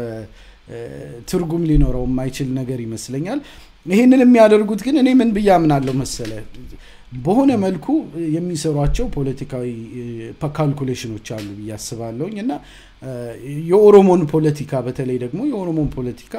ትርጉም ሊኖረው የማይችል ነገር ይመስለኛል። ይህንን የሚያደርጉት ግን እኔ ምን ብዬ አምናለሁ መሰለ በሆነ መልኩ የሚሰሯቸው ፖለቲካዊ ካልኩሌሽኖች አሉ ብዬ አስባለሁኝ እና የኦሮሞን ፖለቲካ በተለይ ደግሞ የኦሮሞን ፖለቲካ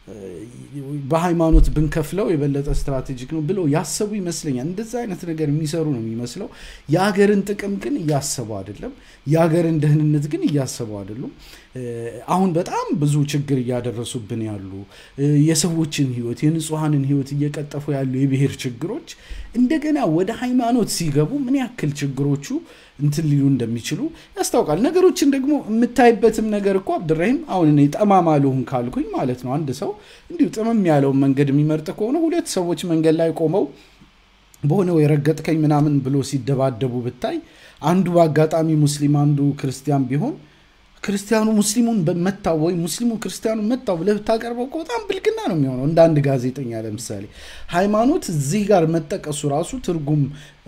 በሃይማኖት ብንከፍለው የበለጠ ስትራቴጂክ ነው ብለው ያሰቡ ይመስለኛል። እንደዛ አይነት ነገር የሚሰሩ ነው የሚመስለው። የሀገርን ጥቅም ግን እያሰቡ አይደለም። የሀገርን ደህንነት ግን እያሰቡ አይደሉም። አሁን በጣም ብዙ ችግር እያደረሱብን ያሉ የሰዎችን ህይወት የንጹሐንን ህይወት እየቀጠፉ ያሉ የብሔር ችግሮች እንደገና ወደ ሃይማኖት ሲገቡ ምን ያክል ችግሮቹ እንትን ሊሉ እንደሚችሉ ያስታውቃል። ነገሮችን ደግሞ የምታይበትም ነገር እኮ አብድራሂም አሁን እኔ ጠማማ ልሁን ካልኩኝ ማለት ነው አንድ ሰው እንዲሁ ጥምም ያለውን መንገድ የሚመርጥ ከሆነ ሁለት ሰዎች መንገድ ላይ ቆመው በሆነ ወይ ረገጥከኝ ምናምን ብሎ ሲደባደቡ ብታይ አንዱ በአጋጣሚ ሙስሊም አንዱ ክርስቲያን ቢሆን ክርስቲያኑ ሙስሊሙን መታው ወይ ሙስሊሙ ክርስቲያኑ መታው ብለህ ብታቀርበው እኮ በጣም ብልግና ነው የሚሆነው። እንደ አንድ ጋዜጠኛ ለምሳሌ ሃይማኖት እዚህ ጋር መጠቀሱ ራሱ ትርጉም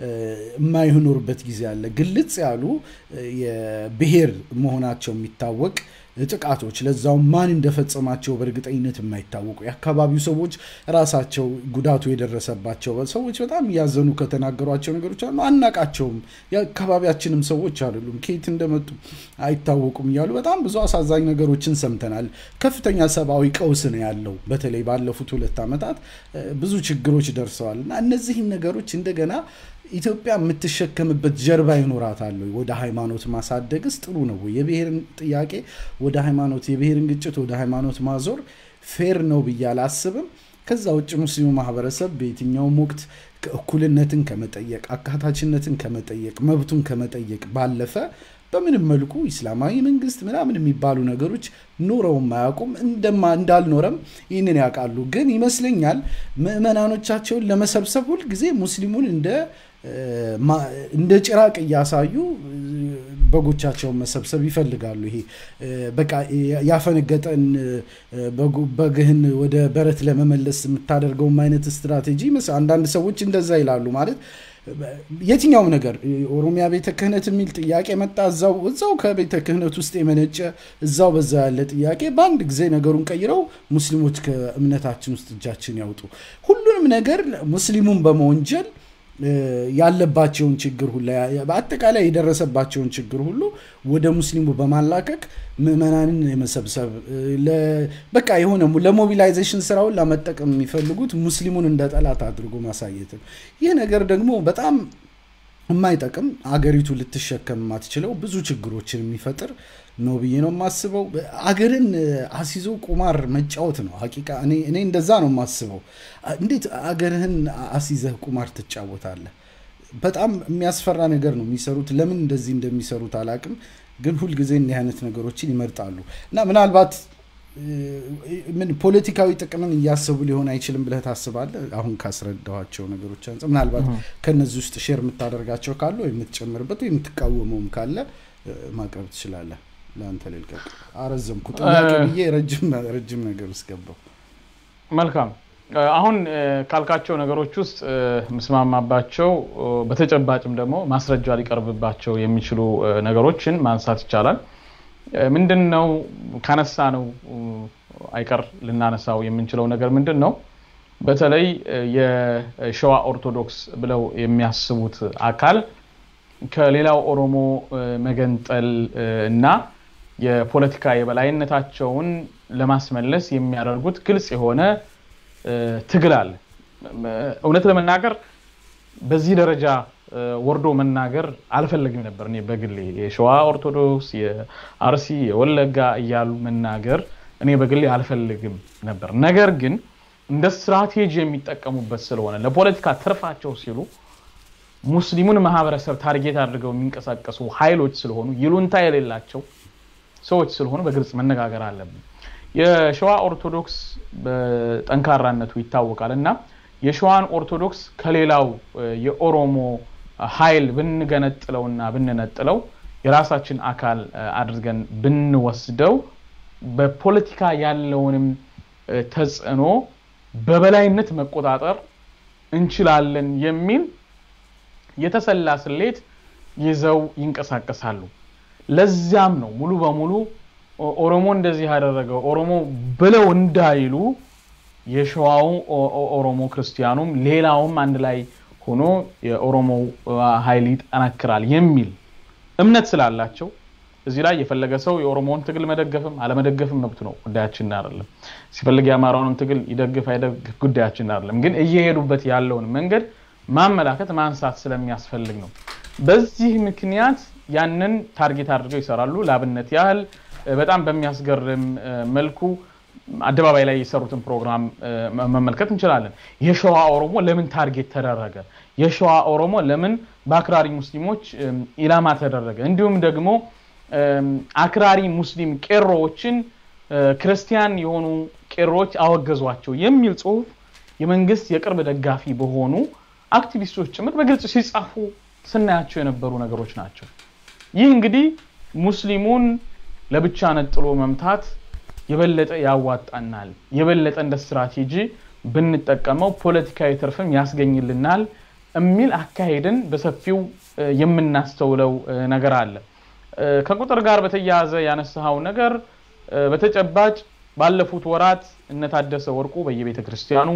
የማይኖርበት ጊዜ አለ። ግልጽ ያሉ የብሔር መሆናቸው የሚታወቅ ጥቃቶች ለዛውም ማን እንደፈጸማቸው በእርግጠኝነት የማይታወቁ የአካባቢው ሰዎች ራሳቸው ጉዳቱ የደረሰባቸው ሰዎች በጣም እያዘኑ ከተናገሯቸው ነገሮች አሉ። አናቃቸውም፣ የአካባቢያችንም ሰዎች አይደሉም፣ ከየት እንደመጡ አይታወቁም እያሉ በጣም ብዙ አሳዛኝ ነገሮችን ሰምተናል። ከፍተኛ ሰብአዊ ቀውስ ነው ያለው። በተለይ ባለፉት ሁለት ዓመታት ብዙ ችግሮች ደርሰዋል እና እነዚህን ነገሮች እንደገና ኢትዮጵያ የምትሸከምበት ጀርባ ይኖራታል ወይ? ወደ ሃይማኖት ማሳደግስ ጥሩ ነው ወይ? የብሔርን ጥያቄ ወደ ሃይማኖት የብሔርን ግጭት ወደ ሃይማኖት ማዞር ፌር ነው ብዬ አላስብም። ከዛ ውጭ ሙስሊሙ ማህበረሰብ በየትኛውም ወቅት እኩልነትን ከመጠየቅ አካታችነትን ከመጠየቅ መብቱን ከመጠየቅ ባለፈ በምንም መልኩ ኢስላማዊ መንግስት ምናምን የሚባሉ ነገሮች ኖረውም አያውቁም። እንዳልኖረም ይህንን ያውቃሉ። ግን ይመስለኛል ምዕመናኖቻቸውን ለመሰብሰብ ሁልጊዜ ሙስሊሙን እንደ እንደ ጭራቅ እያሳዩ በጎቻቸውን መሰብሰብ ይፈልጋሉ። ይሄ በቃ ያፈነገጠን በግህን ወደ በረት ለመመለስ የምታደርገውም አይነት ስትራቴጂ አንዳንድ ሰዎች እንደዛ ይላሉ ማለት የትኛውም ነገር ኦሮሚያ ቤተ ክህነት የሚል ጥያቄ መጣ። እዛው እዛው ከቤተ ክህነት ውስጥ የመነጨ እዛው በዛ ያለ ጥያቄ በአንድ ጊዜ ነገሩን ቀይረው ሙስሊሞች ከእምነታችን ውስጥ እጃችን ያውጡ። ሁሉንም ነገር ሙስሊሙን በመወንጀል ያለባቸውን ችግር ሁሉ በአጠቃላይ የደረሰባቸውን ችግር ሁሉ ወደ ሙስሊሙ በማላከክ ምዕመናንን የመሰብሰብ በቃ የሆነ ለሞቢላይዜሽን ስራውን ለመጠቀም የሚፈልጉት ሙስሊሙን እንደ ጠላት አድርጎ ማሳየት ነው። ይህ ነገር ደግሞ በጣም የማይጠቅም አገሪቱ ልትሸከም የማትችለው ብዙ ችግሮችን የሚፈጥር ነው ብዬ ነው የማስበው። አገርን አሲዞ ቁማር መጫወት ነው ሀቂቃ። እኔ እንደዛ ነው የማስበው። እንዴት አገርህን አሲዘህ ቁማር ትጫወታለህ? በጣም የሚያስፈራ ነገር ነው የሚሰሩት። ለምን እንደዚህ እንደሚሰሩት አላቅም፣ ግን ሁልጊዜ እንዲህ አይነት ነገሮችን ይመርጣሉ እና ምናልባት ምን ፖለቲካዊ ጥቅምን እያሰቡ ሊሆን አይችልም ብለህ ታስባለህ? አሁን ካስረዳኋቸው ነገሮች አንጻር ምናልባት ከነዚህ ውስጥ ሼር የምታደርጋቸው ካለ ወይ የምትጨምርበት ወይ የምትቃወመውም ካለ ማቅረብ ትችላለህ። ለአንተ ልልቀቅ። አረዘምኩ ጥያቄ ብዬ ረጅም ነገር ውስጥ ገባው። መልካም አሁን ካልካቸው ነገሮች ውስጥ ምስማማባቸው በተጨባጭም ደግሞ ማስረጃ ሊቀርብባቸው የሚችሉ ነገሮችን ማንሳት ይቻላል። ምንድን ነው ካነሳ ነው አይቀር ልናነሳው የምንችለው ነገር ምንድን ነው? በተለይ የሸዋ ኦርቶዶክስ ብለው የሚያስቡት አካል ከሌላው ኦሮሞ መገንጠል እና የፖለቲካ የበላይነታቸውን ለማስመለስ የሚያደርጉት ግልጽ የሆነ ትግል አለ። እውነት ለመናገር በዚህ ደረጃ ወርዶ መናገር አልፈለግም ነበር። እኔ በግሌ የሸዋ ኦርቶዶክስ፣ የአርሲ፣ የወለጋ እያሉ መናገር እኔ በግሌ አልፈልግም ነበር። ነገር ግን እንደ ስትራቴጂ የሚጠቀሙበት ስለሆነ ለፖለቲካ ትርፋቸው ሲሉ ሙስሊሙን ማህበረሰብ ታርጌት አድርገው የሚንቀሳቀሱ ኃይሎች ስለሆኑ ይሉንታ የሌላቸው ሰዎች ስለሆኑ በግልጽ መነጋገር አለብን። የሸዋ ኦርቶዶክስ በጠንካራነቱ ይታወቃል እና የሸዋን ኦርቶዶክስ ከሌላው የኦሮሞ ኃይል ብንገነጥለውና ብንነጥለው የራሳችን አካል አድርገን ብንወስደው በፖለቲካ ያለውንም ተጽዕኖ በበላይነት መቆጣጠር እንችላለን የሚል የተሰላ ስሌት ይዘው ይንቀሳቀሳሉ። ለዚያም ነው ሙሉ በሙሉ ኦሮሞ እንደዚህ ያደረገው ኦሮሞ ብለው እንዳይሉ የሸዋው ኦሮሞ ክርስቲያኑም ሌላውም አንድ ላይ ሆኖ የኦሮሞ ኃይል ይጠናክራል የሚል እምነት ስላላቸው እዚህ ላይ የፈለገ ሰው የኦሮሞውን ትግል መደገፍም አለመደገፍም መብቱ ነው፣ ጉዳያችን አይደለም። ሲፈልግ የአማራውንም ትግል ይደግፍ አይደግፍ ጉዳያችን አይደለም። ግን እየሄዱበት ያለውን መንገድ ማመላከት ማንሳት ስለሚያስፈልግ ነው። በዚህ ምክንያት ያንን ታርጌት አድርገው ይሰራሉ። ለአብነት ያህል በጣም በሚያስገርም መልኩ አደባባይ ላይ የሰሩትን ፕሮግራም መመልከት እንችላለን። የሸዋ ኦሮሞ ለምን ታርጌት ተደረገ? የሸዋ ኦሮሞ ለምን በአክራሪ ሙስሊሞች ኢላማ ተደረገ? እንዲሁም ደግሞ አክራሪ ሙስሊም ቄሮዎችን ክርስቲያን የሆኑ ቄሮዎች አወገዟቸው የሚል ጽሁፍ የመንግስት የቅርብ ደጋፊ በሆኑ አክቲቪስቶች ጭምር በግልጽ ሲጻፉ ስናያቸው የነበሩ ነገሮች ናቸው። ይህ እንግዲህ ሙስሊሙን ለብቻ ነጥሎ መምታት የበለጠ ያዋጣናል፣ የበለጠ እንደ ስትራቴጂ ብንጠቀመው ፖለቲካዊ ትርፍም ያስገኝልናል የሚል አካሄድን በሰፊው የምናስተውለው ነገር አለ። ከቁጥር ጋር በተያያዘ ያነሳኸው ነገር በተጨባጭ ባለፉት ወራት እነታደሰ ወርቁ በየቤተ ክርስቲያኑ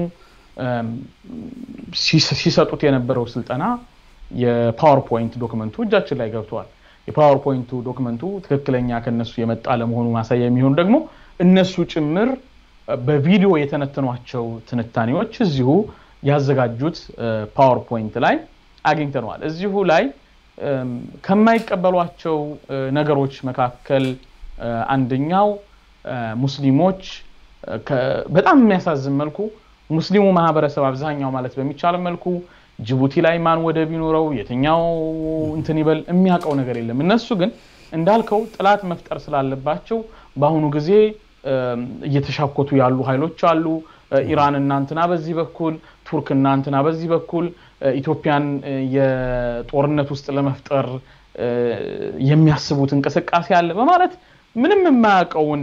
ሲሰጡት የነበረው ስልጠና የፓወርፖይንት ዶክመንቱ እጃችን ላይ ገብተዋል። የፓወርፖይንቱ ዶክመንቱ ትክክለኛ ከነሱ የመጣ ለመሆኑ ማሳያ የሚሆኑ ደግሞ እነሱ ጭምር በቪዲዮ የተነተኗቸው ትንታኔዎች እዚሁ ያዘጋጁት ፓወርፖይንት ላይ አግኝተነዋል። እዚሁ ላይ ከማይቀበሏቸው ነገሮች መካከል አንደኛው ሙስሊሞች በጣም የሚያሳዝን መልኩ ሙስሊሙ ማህበረሰብ አብዛኛው ማለት በሚቻል መልኩ ጅቡቲ ላይ ማን ወደብ ቢኖረው የትኛው እንትን ይበል የሚያውቀው ነገር የለም። እነሱ ግን እንዳልከው ጥላት መፍጠር ስላለባቸው በአሁኑ ጊዜ እየተሻኮቱ ያሉ ኃይሎች አሉ። ኢራን እናንትና በዚህ በኩል ቱርክ እናንትና በዚህ በኩል ኢትዮጵያን የጦርነት ውስጥ ለመፍጠር የሚያስቡት እንቅስቃሴ አለ በማለት ምንም የማያውቀውን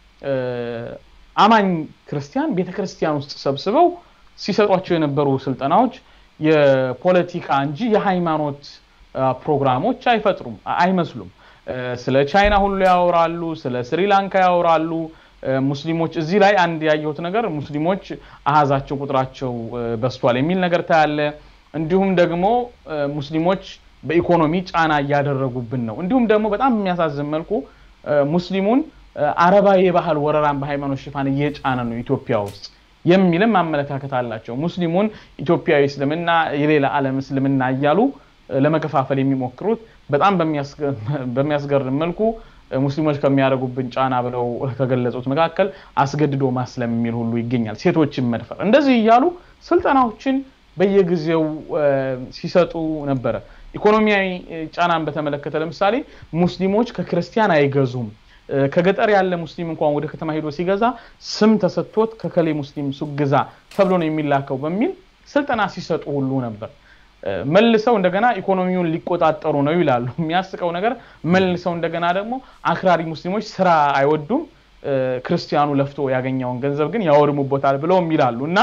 አማኝ ክርስቲያን ቤተክርስቲያን ውስጥ ሰብስበው ሲሰጧቸው የነበሩ ስልጠናዎች የፖለቲካ እንጂ የሃይማኖት ፕሮግራሞች አይፈጥሩም አይመስሉም። ስለ ቻይና ሁሉ ያወራሉ፣ ስለ ስሪላንካ ያወራሉ። ሙስሊሞች እዚህ ላይ አንድ ያየሁት ነገር ሙስሊሞች አሃዛቸው ቁጥራቸው በስቷል የሚል ነገር ታያለ። እንዲሁም ደግሞ ሙስሊሞች በኢኮኖሚ ጫና እያደረጉብን ነው። እንዲሁም ደግሞ በጣም የሚያሳዝን መልኩ ሙስሊሙን አረባዊ የባህል ወረራን በሃይማኖት ሽፋን እየጫነ ነው ኢትዮጵያ ውስጥ የሚልም አመለካከት አላቸው። ሙስሊሙን ኢትዮጵያዊ እስልምና፣ የሌላ ዓለም እስልምና እያሉ ለመከፋፈል የሚሞክሩት በጣም በሚያስገርም መልኩ ሙስሊሞች ከሚያደርጉብን ጫና ብለው ከገለጹት መካከል አስገድዶ ማስለም የሚል ሁሉ ይገኛል። ሴቶችን መድፈር፣ እንደዚህ እያሉ ስልጠናዎችን በየጊዜው ሲሰጡ ነበረ። ኢኮኖሚያዊ ጫናን በተመለከተ ለምሳሌ ሙስሊሞች ከክርስቲያን አይገዙም። ከገጠር ያለ ሙስሊም እንኳን ወደ ከተማ ሄዶ ሲገዛ ስም ተሰጥቶት ከከሌ ሙስሊም ሱቅ ግዛ ተብሎ ነው የሚላከው በሚል ስልጠና ሲሰጡ ሁሉ ነበር። መልሰው እንደገና ኢኮኖሚውን ሊቆጣጠሩ ነው ይላሉ። የሚያስቀው ነገር መልሰው እንደገና ደግሞ አክራሪ ሙስሊሞች ስራ አይወዱም፣ ክርስቲያኑ ለፍቶ ያገኘውን ገንዘብ ግን ያወድሙበታል ብለውም ይላሉ እና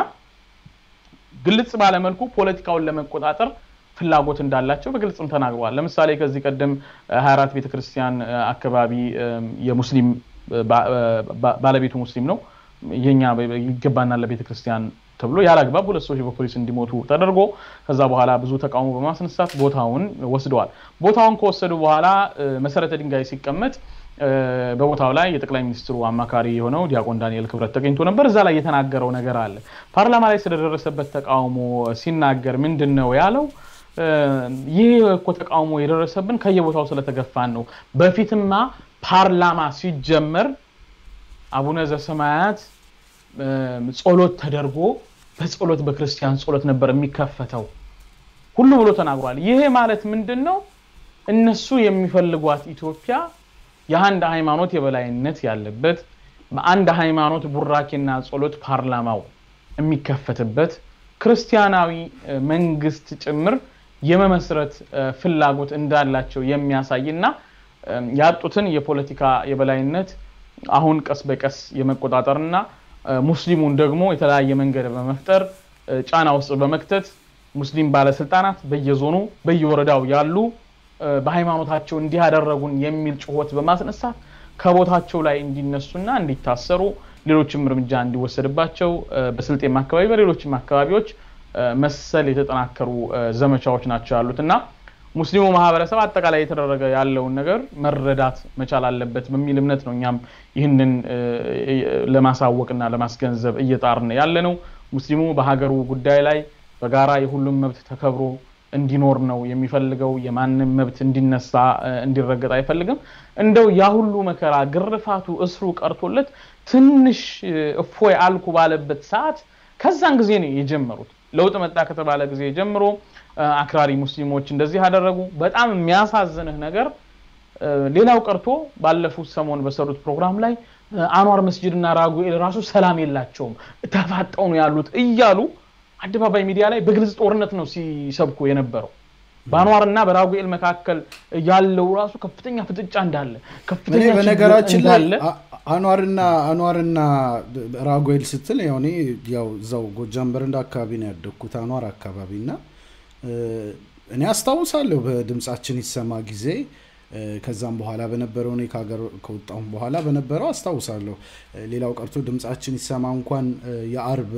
ግልጽ ባለመልኩ ፖለቲካውን ለመቆጣጠር ፍላጎት እንዳላቸው በግልጽም ተናግረዋል። ለምሳሌ ከዚህ ቀደም 24 ቤተክርስቲያን አካባቢ የሙስሊም ባለቤቱ ሙስሊም ነው የኛ ይገባናል ለቤተክርስቲያን ተብሎ ያለ አግባብ ሁለት ሰዎች በፖሊስ እንዲሞቱ ተደርጎ ከዛ በኋላ ብዙ ተቃውሞ በማስነሳት ቦታውን ወስደዋል። ቦታውን ከወሰዱ በኋላ መሰረተ ድንጋይ ሲቀመጥ በቦታው ላይ የጠቅላይ ሚኒስትሩ አማካሪ የሆነው ዲያቆን ዳንኤል ክብረት ተገኝቶ ነበር። እዛ ላይ የተናገረው ነገር አለ። ፓርላማ ላይ ስለደረሰበት ተቃውሞ ሲናገር ምንድን ነው ያለው? ይህ እኮ ተቃውሞ የደረሰብን ከየቦታው ስለተገፋን ነው። በፊትማ ፓርላማ ሲጀመር አቡነ ዘሰማያት ጸሎት ተደርጎ በጸሎት በክርስቲያን ጸሎት ነበር የሚከፈተው ሁሉ ብሎ ተናግሯል። ይሄ ማለት ምንድን ነው? እነሱ የሚፈልጓት ኢትዮጵያ የአንድ ሃይማኖት የበላይነት ያለበት በአንድ ሃይማኖት ቡራኬና ጸሎት ፓርላማው የሚከፈትበት ክርስቲያናዊ መንግስት ጭምር የመመስረት ፍላጎት እንዳላቸው የሚያሳይ እና ያጡትን የፖለቲካ የበላይነት አሁን ቀስ በቀስ የመቆጣጠርና ሙስሊሙን ደግሞ የተለያየ መንገድ በመፍጠር ጫና ውስጥ በመክተት ሙስሊም ባለስልጣናት በየዞኑ በየወረዳው ያሉ በሃይማኖታቸው እንዲህ ያደረጉን የሚል ጩኸት በማስነሳት ከቦታቸው ላይ እንዲነሱና እንዲታሰሩ ሌሎችም እርምጃ እንዲወሰድባቸው በስልጤም አካባቢ በሌሎችም አካባቢዎች መሰል የተጠናከሩ ዘመቻዎች ናቸው ያሉት እና ሙስሊሙ ማህበረሰብ አጠቃላይ የተደረገ ያለውን ነገር መረዳት መቻል አለበት በሚል እምነት ነው እኛም ይህንን ለማሳወቅና ለማስገንዘብ እየጣርን ያለ ነው። ሙስሊሙ በሀገሩ ጉዳይ ላይ በጋራ የሁሉም መብት ተከብሮ እንዲኖር ነው የሚፈልገው። የማንም መብት እንዲነሳ እንዲረገጥ አይፈልግም። እንደው ያ ሁሉ መከራ፣ ግርፋቱ፣ እስሩ ቀርቶለት ትንሽ እፎይ አልኩ ባለበት ሰዓት ከዛን ጊዜ ነው የጀመሩት። ለውጥ መጣ ከተባለ ጊዜ ጀምሮ አክራሪ ሙስሊሞች እንደዚህ አደረጉ። በጣም የሚያሳዝንህ ነገር ሌላው ቀርቶ ባለፉት ሰሞን በሰሩት ፕሮግራም ላይ አንዋር መስጅድ እና ራጉኤል ራሱ ሰላም የላቸውም ተፋጠው ነው ያሉት እያሉ አደባባይ ሚዲያ ላይ በግልጽ ጦርነት ነው ሲሰብኩ የነበረው። በአንዋር እና በራጉኤል መካከል ያለው ራሱ ከፍተኛ ፍጥጫ እንዳለ ከፍተኛ በነገራችን ላይ አኗርና አኗርና ራጉኤል ስትል ያው እኔ ያው እዛው ጎጃም በረንዳ አካባቢ ነው ያደግኩት አኗር አካባቢ እና እኔ አስታውሳለሁ በድምጻችን ይሰማ ጊዜ ከዛም በኋላ በነበረው እኔ ከሀገር ከወጣሁም በኋላ በነበረው አስታውሳለሁ። ሌላው ቀርቶ ድምጻችን ይሰማ እንኳን የአርብ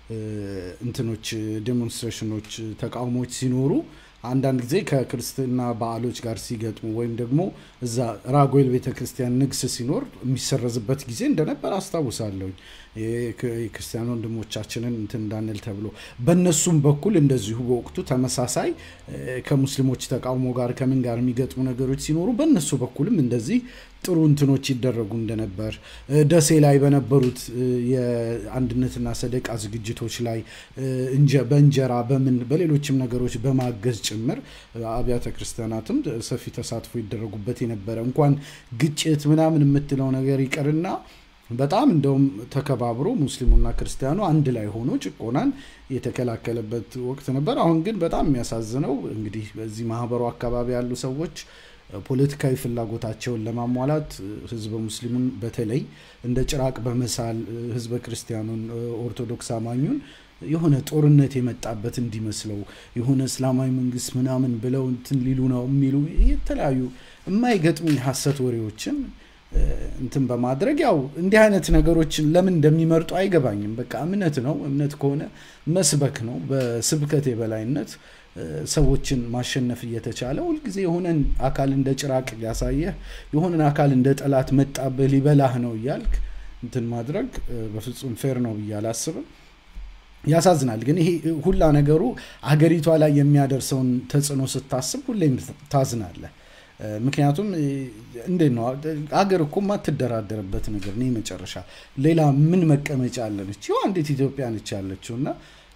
እንትኖች ዴሞንስትሬሽኖች፣ ተቃውሞች ሲኖሩ አንዳንድ ጊዜ ከክርስትና በዓሎች ጋር ሲገጥሙ ወይም ደግሞ እዛ ራጉኤል ቤተክርስቲያን ንግስ ሲኖር የሚሰረዝበት ጊዜ እንደነበር አስታውሳለሁኝ። የክርስቲያን ወንድሞቻችንን እንትን እንዳንል ተብሎ በእነሱም በኩል እንደዚሁ በወቅቱ ተመሳሳይ ከሙስሊሞች ተቃውሞ ጋር ከምን ጋር የሚገጥሙ ነገሮች ሲኖሩ በእነሱ በኩልም እንደዚህ ጥሩ እንትኖች ይደረጉ እንደነበር ደሴ ላይ በነበሩት የአንድነትና ሰደቃ ዝግጅቶች ላይ በእንጀራ በምን በሌሎችም ነገሮች በማገዝ ጭምር አብያተ ክርስቲያናትም ሰፊ ተሳትፎ ይደረጉበት የነበረ እንኳን ግጭት ምናምን የምትለው ነገር ይቀርና በጣም እንደውም ተከባብሮ ሙስሊሙና ክርስቲያኑ አንድ ላይ ሆኖ ጭቆናን የተከላከለበት ወቅት ነበር። አሁን ግን በጣም የሚያሳዝነው እንግዲህ በዚህ ማህበሩ አካባቢ ያሉ ሰዎች ፖለቲካዊ ፍላጎታቸውን ለማሟላት ህዝበ ሙስሊሙን በተለይ እንደ ጭራቅ በመሳል ህዝበ ክርስቲያኑን ኦርቶዶክስ አማኙን የሆነ ጦርነት የመጣበት እንዲመስለው የሆነ እስላማዊ መንግስት ምናምን ብለው እንትን ሊሉ ነው የሚሉ የተለያዩ የማይገጥሙ የሀሰት ወሬዎችን እንትን በማድረግ ያው እንዲህ አይነት ነገሮችን ለምን እንደሚመርጡ አይገባኝም። በቃ እምነት ነው። እምነት ከሆነ መስበክ ነው። በስብከት የበላይነት ሰዎችን ማሸነፍ እየተቻለ ሁልጊዜ የሆነን አካል እንደ ጭራቅ ሊያሳየህ የሆነን አካል እንደ ጠላት መጣብህ ሊበላህ ነው እያልክ እንትን ማድረግ በፍጹም ፌር ነው ብዬ አላስብም። ያሳዝናል። ግን ይሄ ሁላ ነገሩ አገሪቷ ላይ የሚያደርሰውን ተጽዕኖ ስታስብ ሁሌም ታዝናለህ። ምክንያቱም እንዴት ነው አገር እኮ የማትደራደርበት ነገር ነው። መጨረሻ ሌላ ምን መቀመጫ አለነች? ይኸው አንዲት ኢትዮጵያ ነች ያለችው እና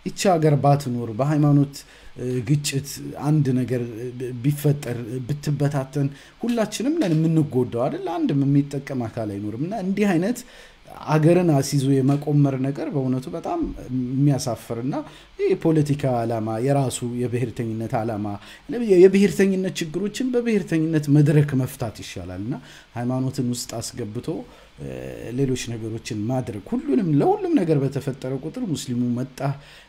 ይቺ ሀገር ባትኖር በሃይማኖት ግጭት አንድ ነገር ቢፈጠር ብትበታተን ሁላችንም ነን የምንጎዳው አይደል? አንድም የሚጠቀም አካል አይኖርም። እና እንዲህ አይነት አገርን አስይዞ የመቆመር ነገር በእውነቱ በጣም የሚያሳፍርና የፖለቲካ ዓላማ የራሱ የብሔርተኝነት ዓላማ የብሔርተኝነት ችግሮችን በብሔርተኝነት መድረክ መፍታት ይሻላል እና ሃይማኖትን ውስጥ አስገብቶ ሌሎች ነገሮችን ማድረግ ሁሉንም ለሁሉም ነገር በተፈጠረ ቁጥር ሙስሊሙ መጣ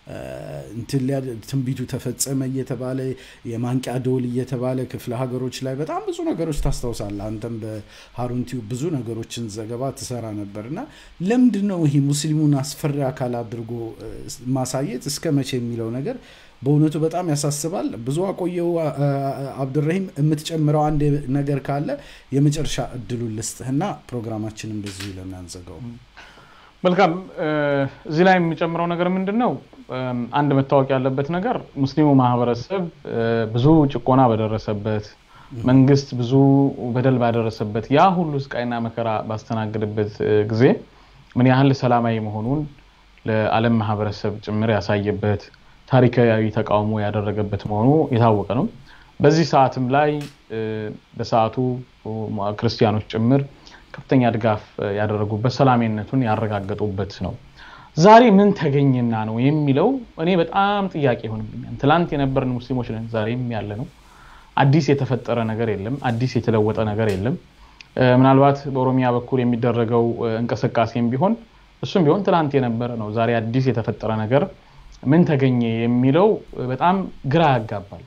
ትንቢቱ ተፈጸመ እየተባለ የማንቂያ ደወል እየተባለ ክፍለ ሀገሮች ላይ በጣም ብዙ ነገሮች ታስታውሳለህ። አንተም በሀሩን ቲዩብ ብዙ ነገሮችን ዘገባ ትሰራ ነበር እና ለምንድን ነው ይሄ ሙስሊሙን አስፈሪ አካል አድርጎ ማሳየት እስከ መቼ የሚለው ነገር በእውነቱ በጣም ያሳስባል። ብዙ አቆየው። አብዱራሂም የምትጨምረው አንድ ነገር ካለ የመጨረሻ እድሉን ልስጥህና ፕሮግራማችንን በዚሁ ለናንዘጋው። መልካም። እዚህ ላይ የሚጨምረው ነገር ምንድን ነው? አንድ መታወቅ ያለበት ነገር ሙስሊሙ ማህበረሰብ ብዙ ጭቆና በደረሰበት መንግስት ብዙ በደል ባደረሰበት ያ ሁሉ ስቃይና መከራ ባስተናገደበት ጊዜ ምን ያህል ሰላማዊ መሆኑን ለዓለም ማህበረሰብ ጭምር ያሳየበት ታሪካዊ ተቃውሞ ያደረገበት መሆኑ የታወቀ ነው። በዚህ ሰዓትም ላይ በሰዓቱ ክርስቲያኖች ጭምር ከፍተኛ ድጋፍ ያደረጉበት ሰላሜነቱን ያረጋገጡበት ነው። ዛሬ ምን ተገኘና ነው የሚለው እኔ በጣም ጥያቄ ይሆንብኛል። ትላንት የነበርን ሙስሊሞች ነን፣ ዛሬም ያለ ነው። አዲስ የተፈጠረ ነገር የለም። አዲስ የተለወጠ ነገር የለም። ምናልባት በኦሮሚያ በኩል የሚደረገው እንቅስቃሴም ቢሆን እሱም ቢሆን ትላንት የነበረ ነው። ዛሬ አዲስ የተፈጠረ ነገር ምን ተገኘ የሚለው በጣም ግራ ያጋባል።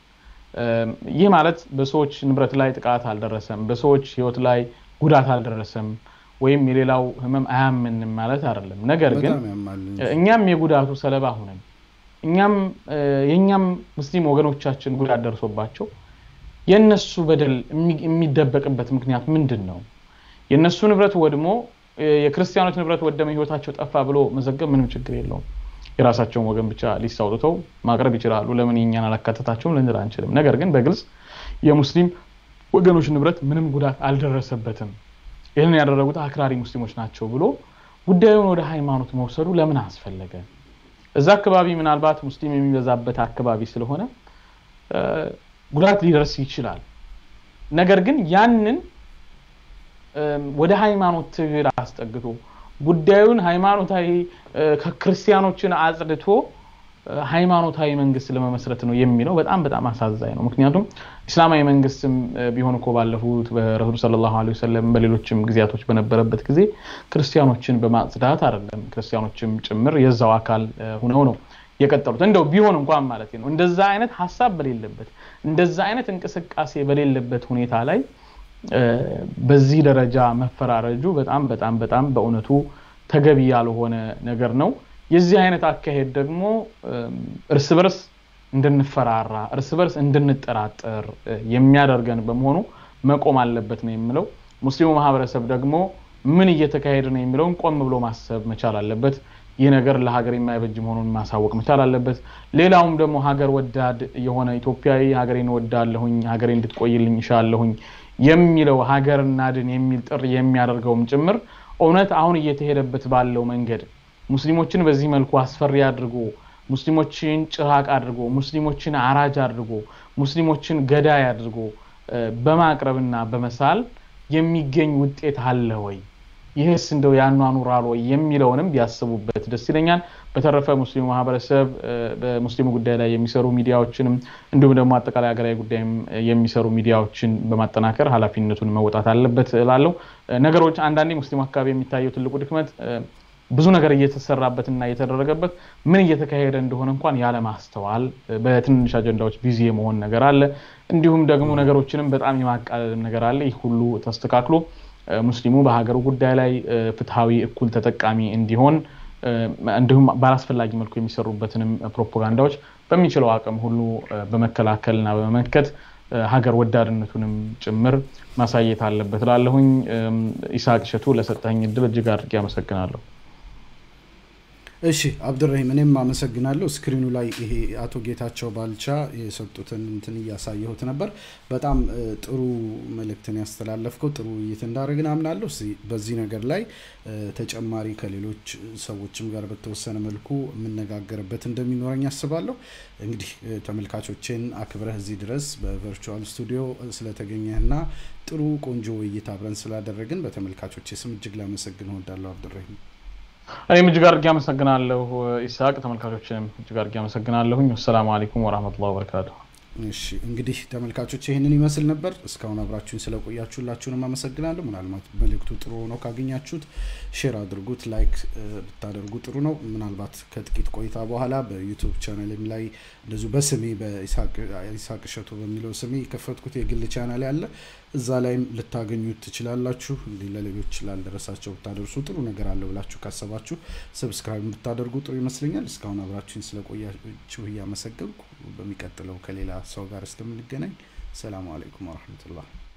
ይህ ማለት በሰዎች ንብረት ላይ ጥቃት አልደረሰም፣ በሰዎች ሕይወት ላይ ጉዳት አልደረሰም ወይም የሌላው ህመም አያምንም ማለት አይደለም። ነገር ግን እኛም የጉዳቱ ሰለባ ሁነን እኛም የእኛም ሙስሊም ወገኖቻችን ጉዳት ደርሶባቸው የእነሱ በደል የሚደበቅበት ምክንያት ምንድን ነው? የእነሱ ንብረት ወድሞ የክርስቲያኖች ንብረት ወደመ ህይወታቸው ጠፋ ብሎ መዘገብ ምንም ችግር የለውም። የራሳቸውን ወገን ብቻ ሊስት አውጥተው ማቅረብ ይችላሉ። ለምን የኛን አላካተታቸውም ልንል አንችልም። ነገር ግን በግልጽ የሙስሊም ወገኖች ንብረት ምንም ጉዳት አልደረሰበትም፣ ይህንን ያደረጉት አክራሪ ሙስሊሞች ናቸው ብሎ ጉዳዩን ወደ ሃይማኖት መውሰዱ ለምን አስፈለገ? እዛ አካባቢ ምናልባት ሙስሊም የሚበዛበት አካባቢ ስለሆነ ጉዳት ሊደርስ ይችላል። ነገር ግን ያንን ወደ ሃይማኖት ትግል አስጠግቶ ጉዳዩን ሃይማኖታዊ ከክርስቲያኖችን አጽድቶ ሃይማኖታዊ መንግስት ለመመስረት ነው የሚለው በጣም በጣም አሳዛኝ ነው። ምክንያቱም እስላማዊ መንግስትም ቢሆን እኮ ባለፉት በረሱል ሰለላሁ ዐለይሂ ወሰለም በሌሎችም ጊዜያቶች በነበረበት ጊዜ ክርስቲያኖችን በማጽዳት አይደለም፣ ክርስቲያኖችም ጭምር የዛው አካል ሁነው ነው የቀጠሉት። እንደው ቢሆን እንኳን ማለት ነው እንደዛ አይነት ሀሳብ በሌለበት እንደዛ አይነት እንቅስቃሴ በሌለበት ሁኔታ ላይ በዚህ ደረጃ መፈራረጁ በጣም በጣም በጣም በእውነቱ ተገቢ ያልሆነ ነገር ነው። የዚህ አይነት አካሄድ ደግሞ እርስ በርስ እንድንፈራራ፣ እርስ በርስ እንድንጠራጠር የሚያደርገን በመሆኑ መቆም አለበት ነው የምለው። ሙስሊሙ ማህበረሰብ ደግሞ ምን እየተካሄደ ነው የሚለውን ቆም ብሎ ማሰብ መቻል አለበት። ይህ ነገር ለሀገር የማይበጅ መሆኑን ማሳወቅ መቻል አለበት። ሌላውም ደግሞ ሀገር ወዳድ የሆነ ኢትዮጵያዊ ሀገሬን ወዳለሁኝ፣ ሀገሬ እንድትቆይልኝ ይሻለሁኝ የሚለው ሀገር እናድን የሚል ጥሪ የሚያደርገውም ጭምር እውነት አሁን እየተሄደበት ባለው መንገድ ሙስሊሞችን በዚህ መልኩ አስፈሪ አድርጎ ሙስሊሞችን ጭራቅ አድርጎ ሙስሊሞችን አራጅ አድርጎ ሙስሊሞችን ገዳይ አድርጎ በማቅረብና በመሳል የሚገኝ ውጤት አለ ወይ? ይህስ እንደው ያኗኑራል ወይ የሚለውንም ቢያስቡበት ደስ ይለኛል። በተረፈ ሙስሊሙ ማህበረሰብ በሙስሊሙ ጉዳይ ላይ የሚሰሩ ሚዲያዎችንም እንዲሁም ደግሞ አጠቃላይ ሀገራዊ ጉዳይም የሚሰሩ ሚዲያዎችን በማጠናከር ኃላፊነቱን መወጣት አለበት እላለሁ። ነገሮች አንዳንዴ ሙስሊሙ አካባቢ የሚታየው ትልቁ ድክመት ብዙ ነገር እየተሰራበትና እየተደረገበት ምን እየተካሄደ እንደሆነ እንኳን ያለማስተዋል፣ በትንንሽ አጀንዳዎች ቢዚ የመሆን ነገር አለ። እንዲሁም ደግሞ ነገሮችንም በጣም የማቃለል ነገር አለ። ይህ ሁሉ ተስተካክሎ ሙስሊሙ በሀገሩ ጉዳይ ላይ ፍትሐዊ፣ እኩል ተጠቃሚ እንዲሆን እንዲሁም ባላስፈላጊ መልኩ የሚሰሩበትንም ፕሮፓጋንዳዎች በሚችለው አቅም ሁሉ በመከላከልና በመመከት ሀገር ወዳድነቱንም ጭምር ማሳየት አለበት ላለሁኝ። ኢስሐቅ እሸቱ ለሰጠኝ እድል እጅግ አድርጌ አመሰግናለሁ። እሺ አብዱራሂም እኔም አመሰግናለሁ። ስክሪኑ ላይ ይሄ አቶ ጌታቸው ባልቻ የሰጡትን እንትን እያሳየሁት ነበር። በጣም ጥሩ መልእክትን ያስተላለፍከው ጥሩ ውይይት እንዳደረግን አምናለሁ። በዚህ ነገር ላይ ተጨማሪ ከሌሎች ሰዎችም ጋር በተወሰነ መልኩ የምነጋገርበት እንደሚኖረኝ አስባለሁ። እንግዲህ ተመልካቾችን አክብረህ እዚህ ድረስ በቨርቹዋል ስቱዲዮ ስለተገኘህና ጥሩ ቆንጆ ውይይት አብረን ስላደረግን በተመልካቾች ስም እጅግ ላመሰግን እወዳለሁ አብዱራሂም። እኔም እጅግ አድርጌ አመሰግናለሁ ኢስሐቅ። ተመልካቾችንም እጅግ አድርጌ አመሰግናለሁኝ። ወሰላሙ አለይኩም ወራህመቱላሂ ወበረካቱ። እሺ እንግዲህ ተመልካቾች ይህንን ይመስል ነበር። እስካሁን አብራችሁን ስለቆያችሁ ሁላችሁንም አመሰግናለሁ። ምናልባት መልእክቱ ጥሩ ሆኖ ካገኛችሁት ሼር አድርጉት፣ ላይክ ብታደርጉ ጥሩ ነው። ምናልባት ከጥቂት ቆይታ በኋላ በዩቱብ ቻናልም ላይ እንደዚሁ በስሜ በኢስሐቅ እሸቱ በሚለው ስሜ የከፈትኩት የግል ቻናል ያለ እዛ ላይም ልታገኙት ትችላላችሁ። እንዲህ ለሌሎች ላልደረሳቸው ብታደርሱ ጥሩ ነገር አለ ብላችሁ ካሰባችሁ ሰብስክራይብ ብታደርጉ ጥሩ ይመስለኛል። እስካሁን አብራችሁን ስለቆያችሁ እያመሰገንኩ በሚቀጥለው ከሌላ ሰው ጋር እስከምንገናኝ ሰላሙ አለይኩም ወረህመቱላህ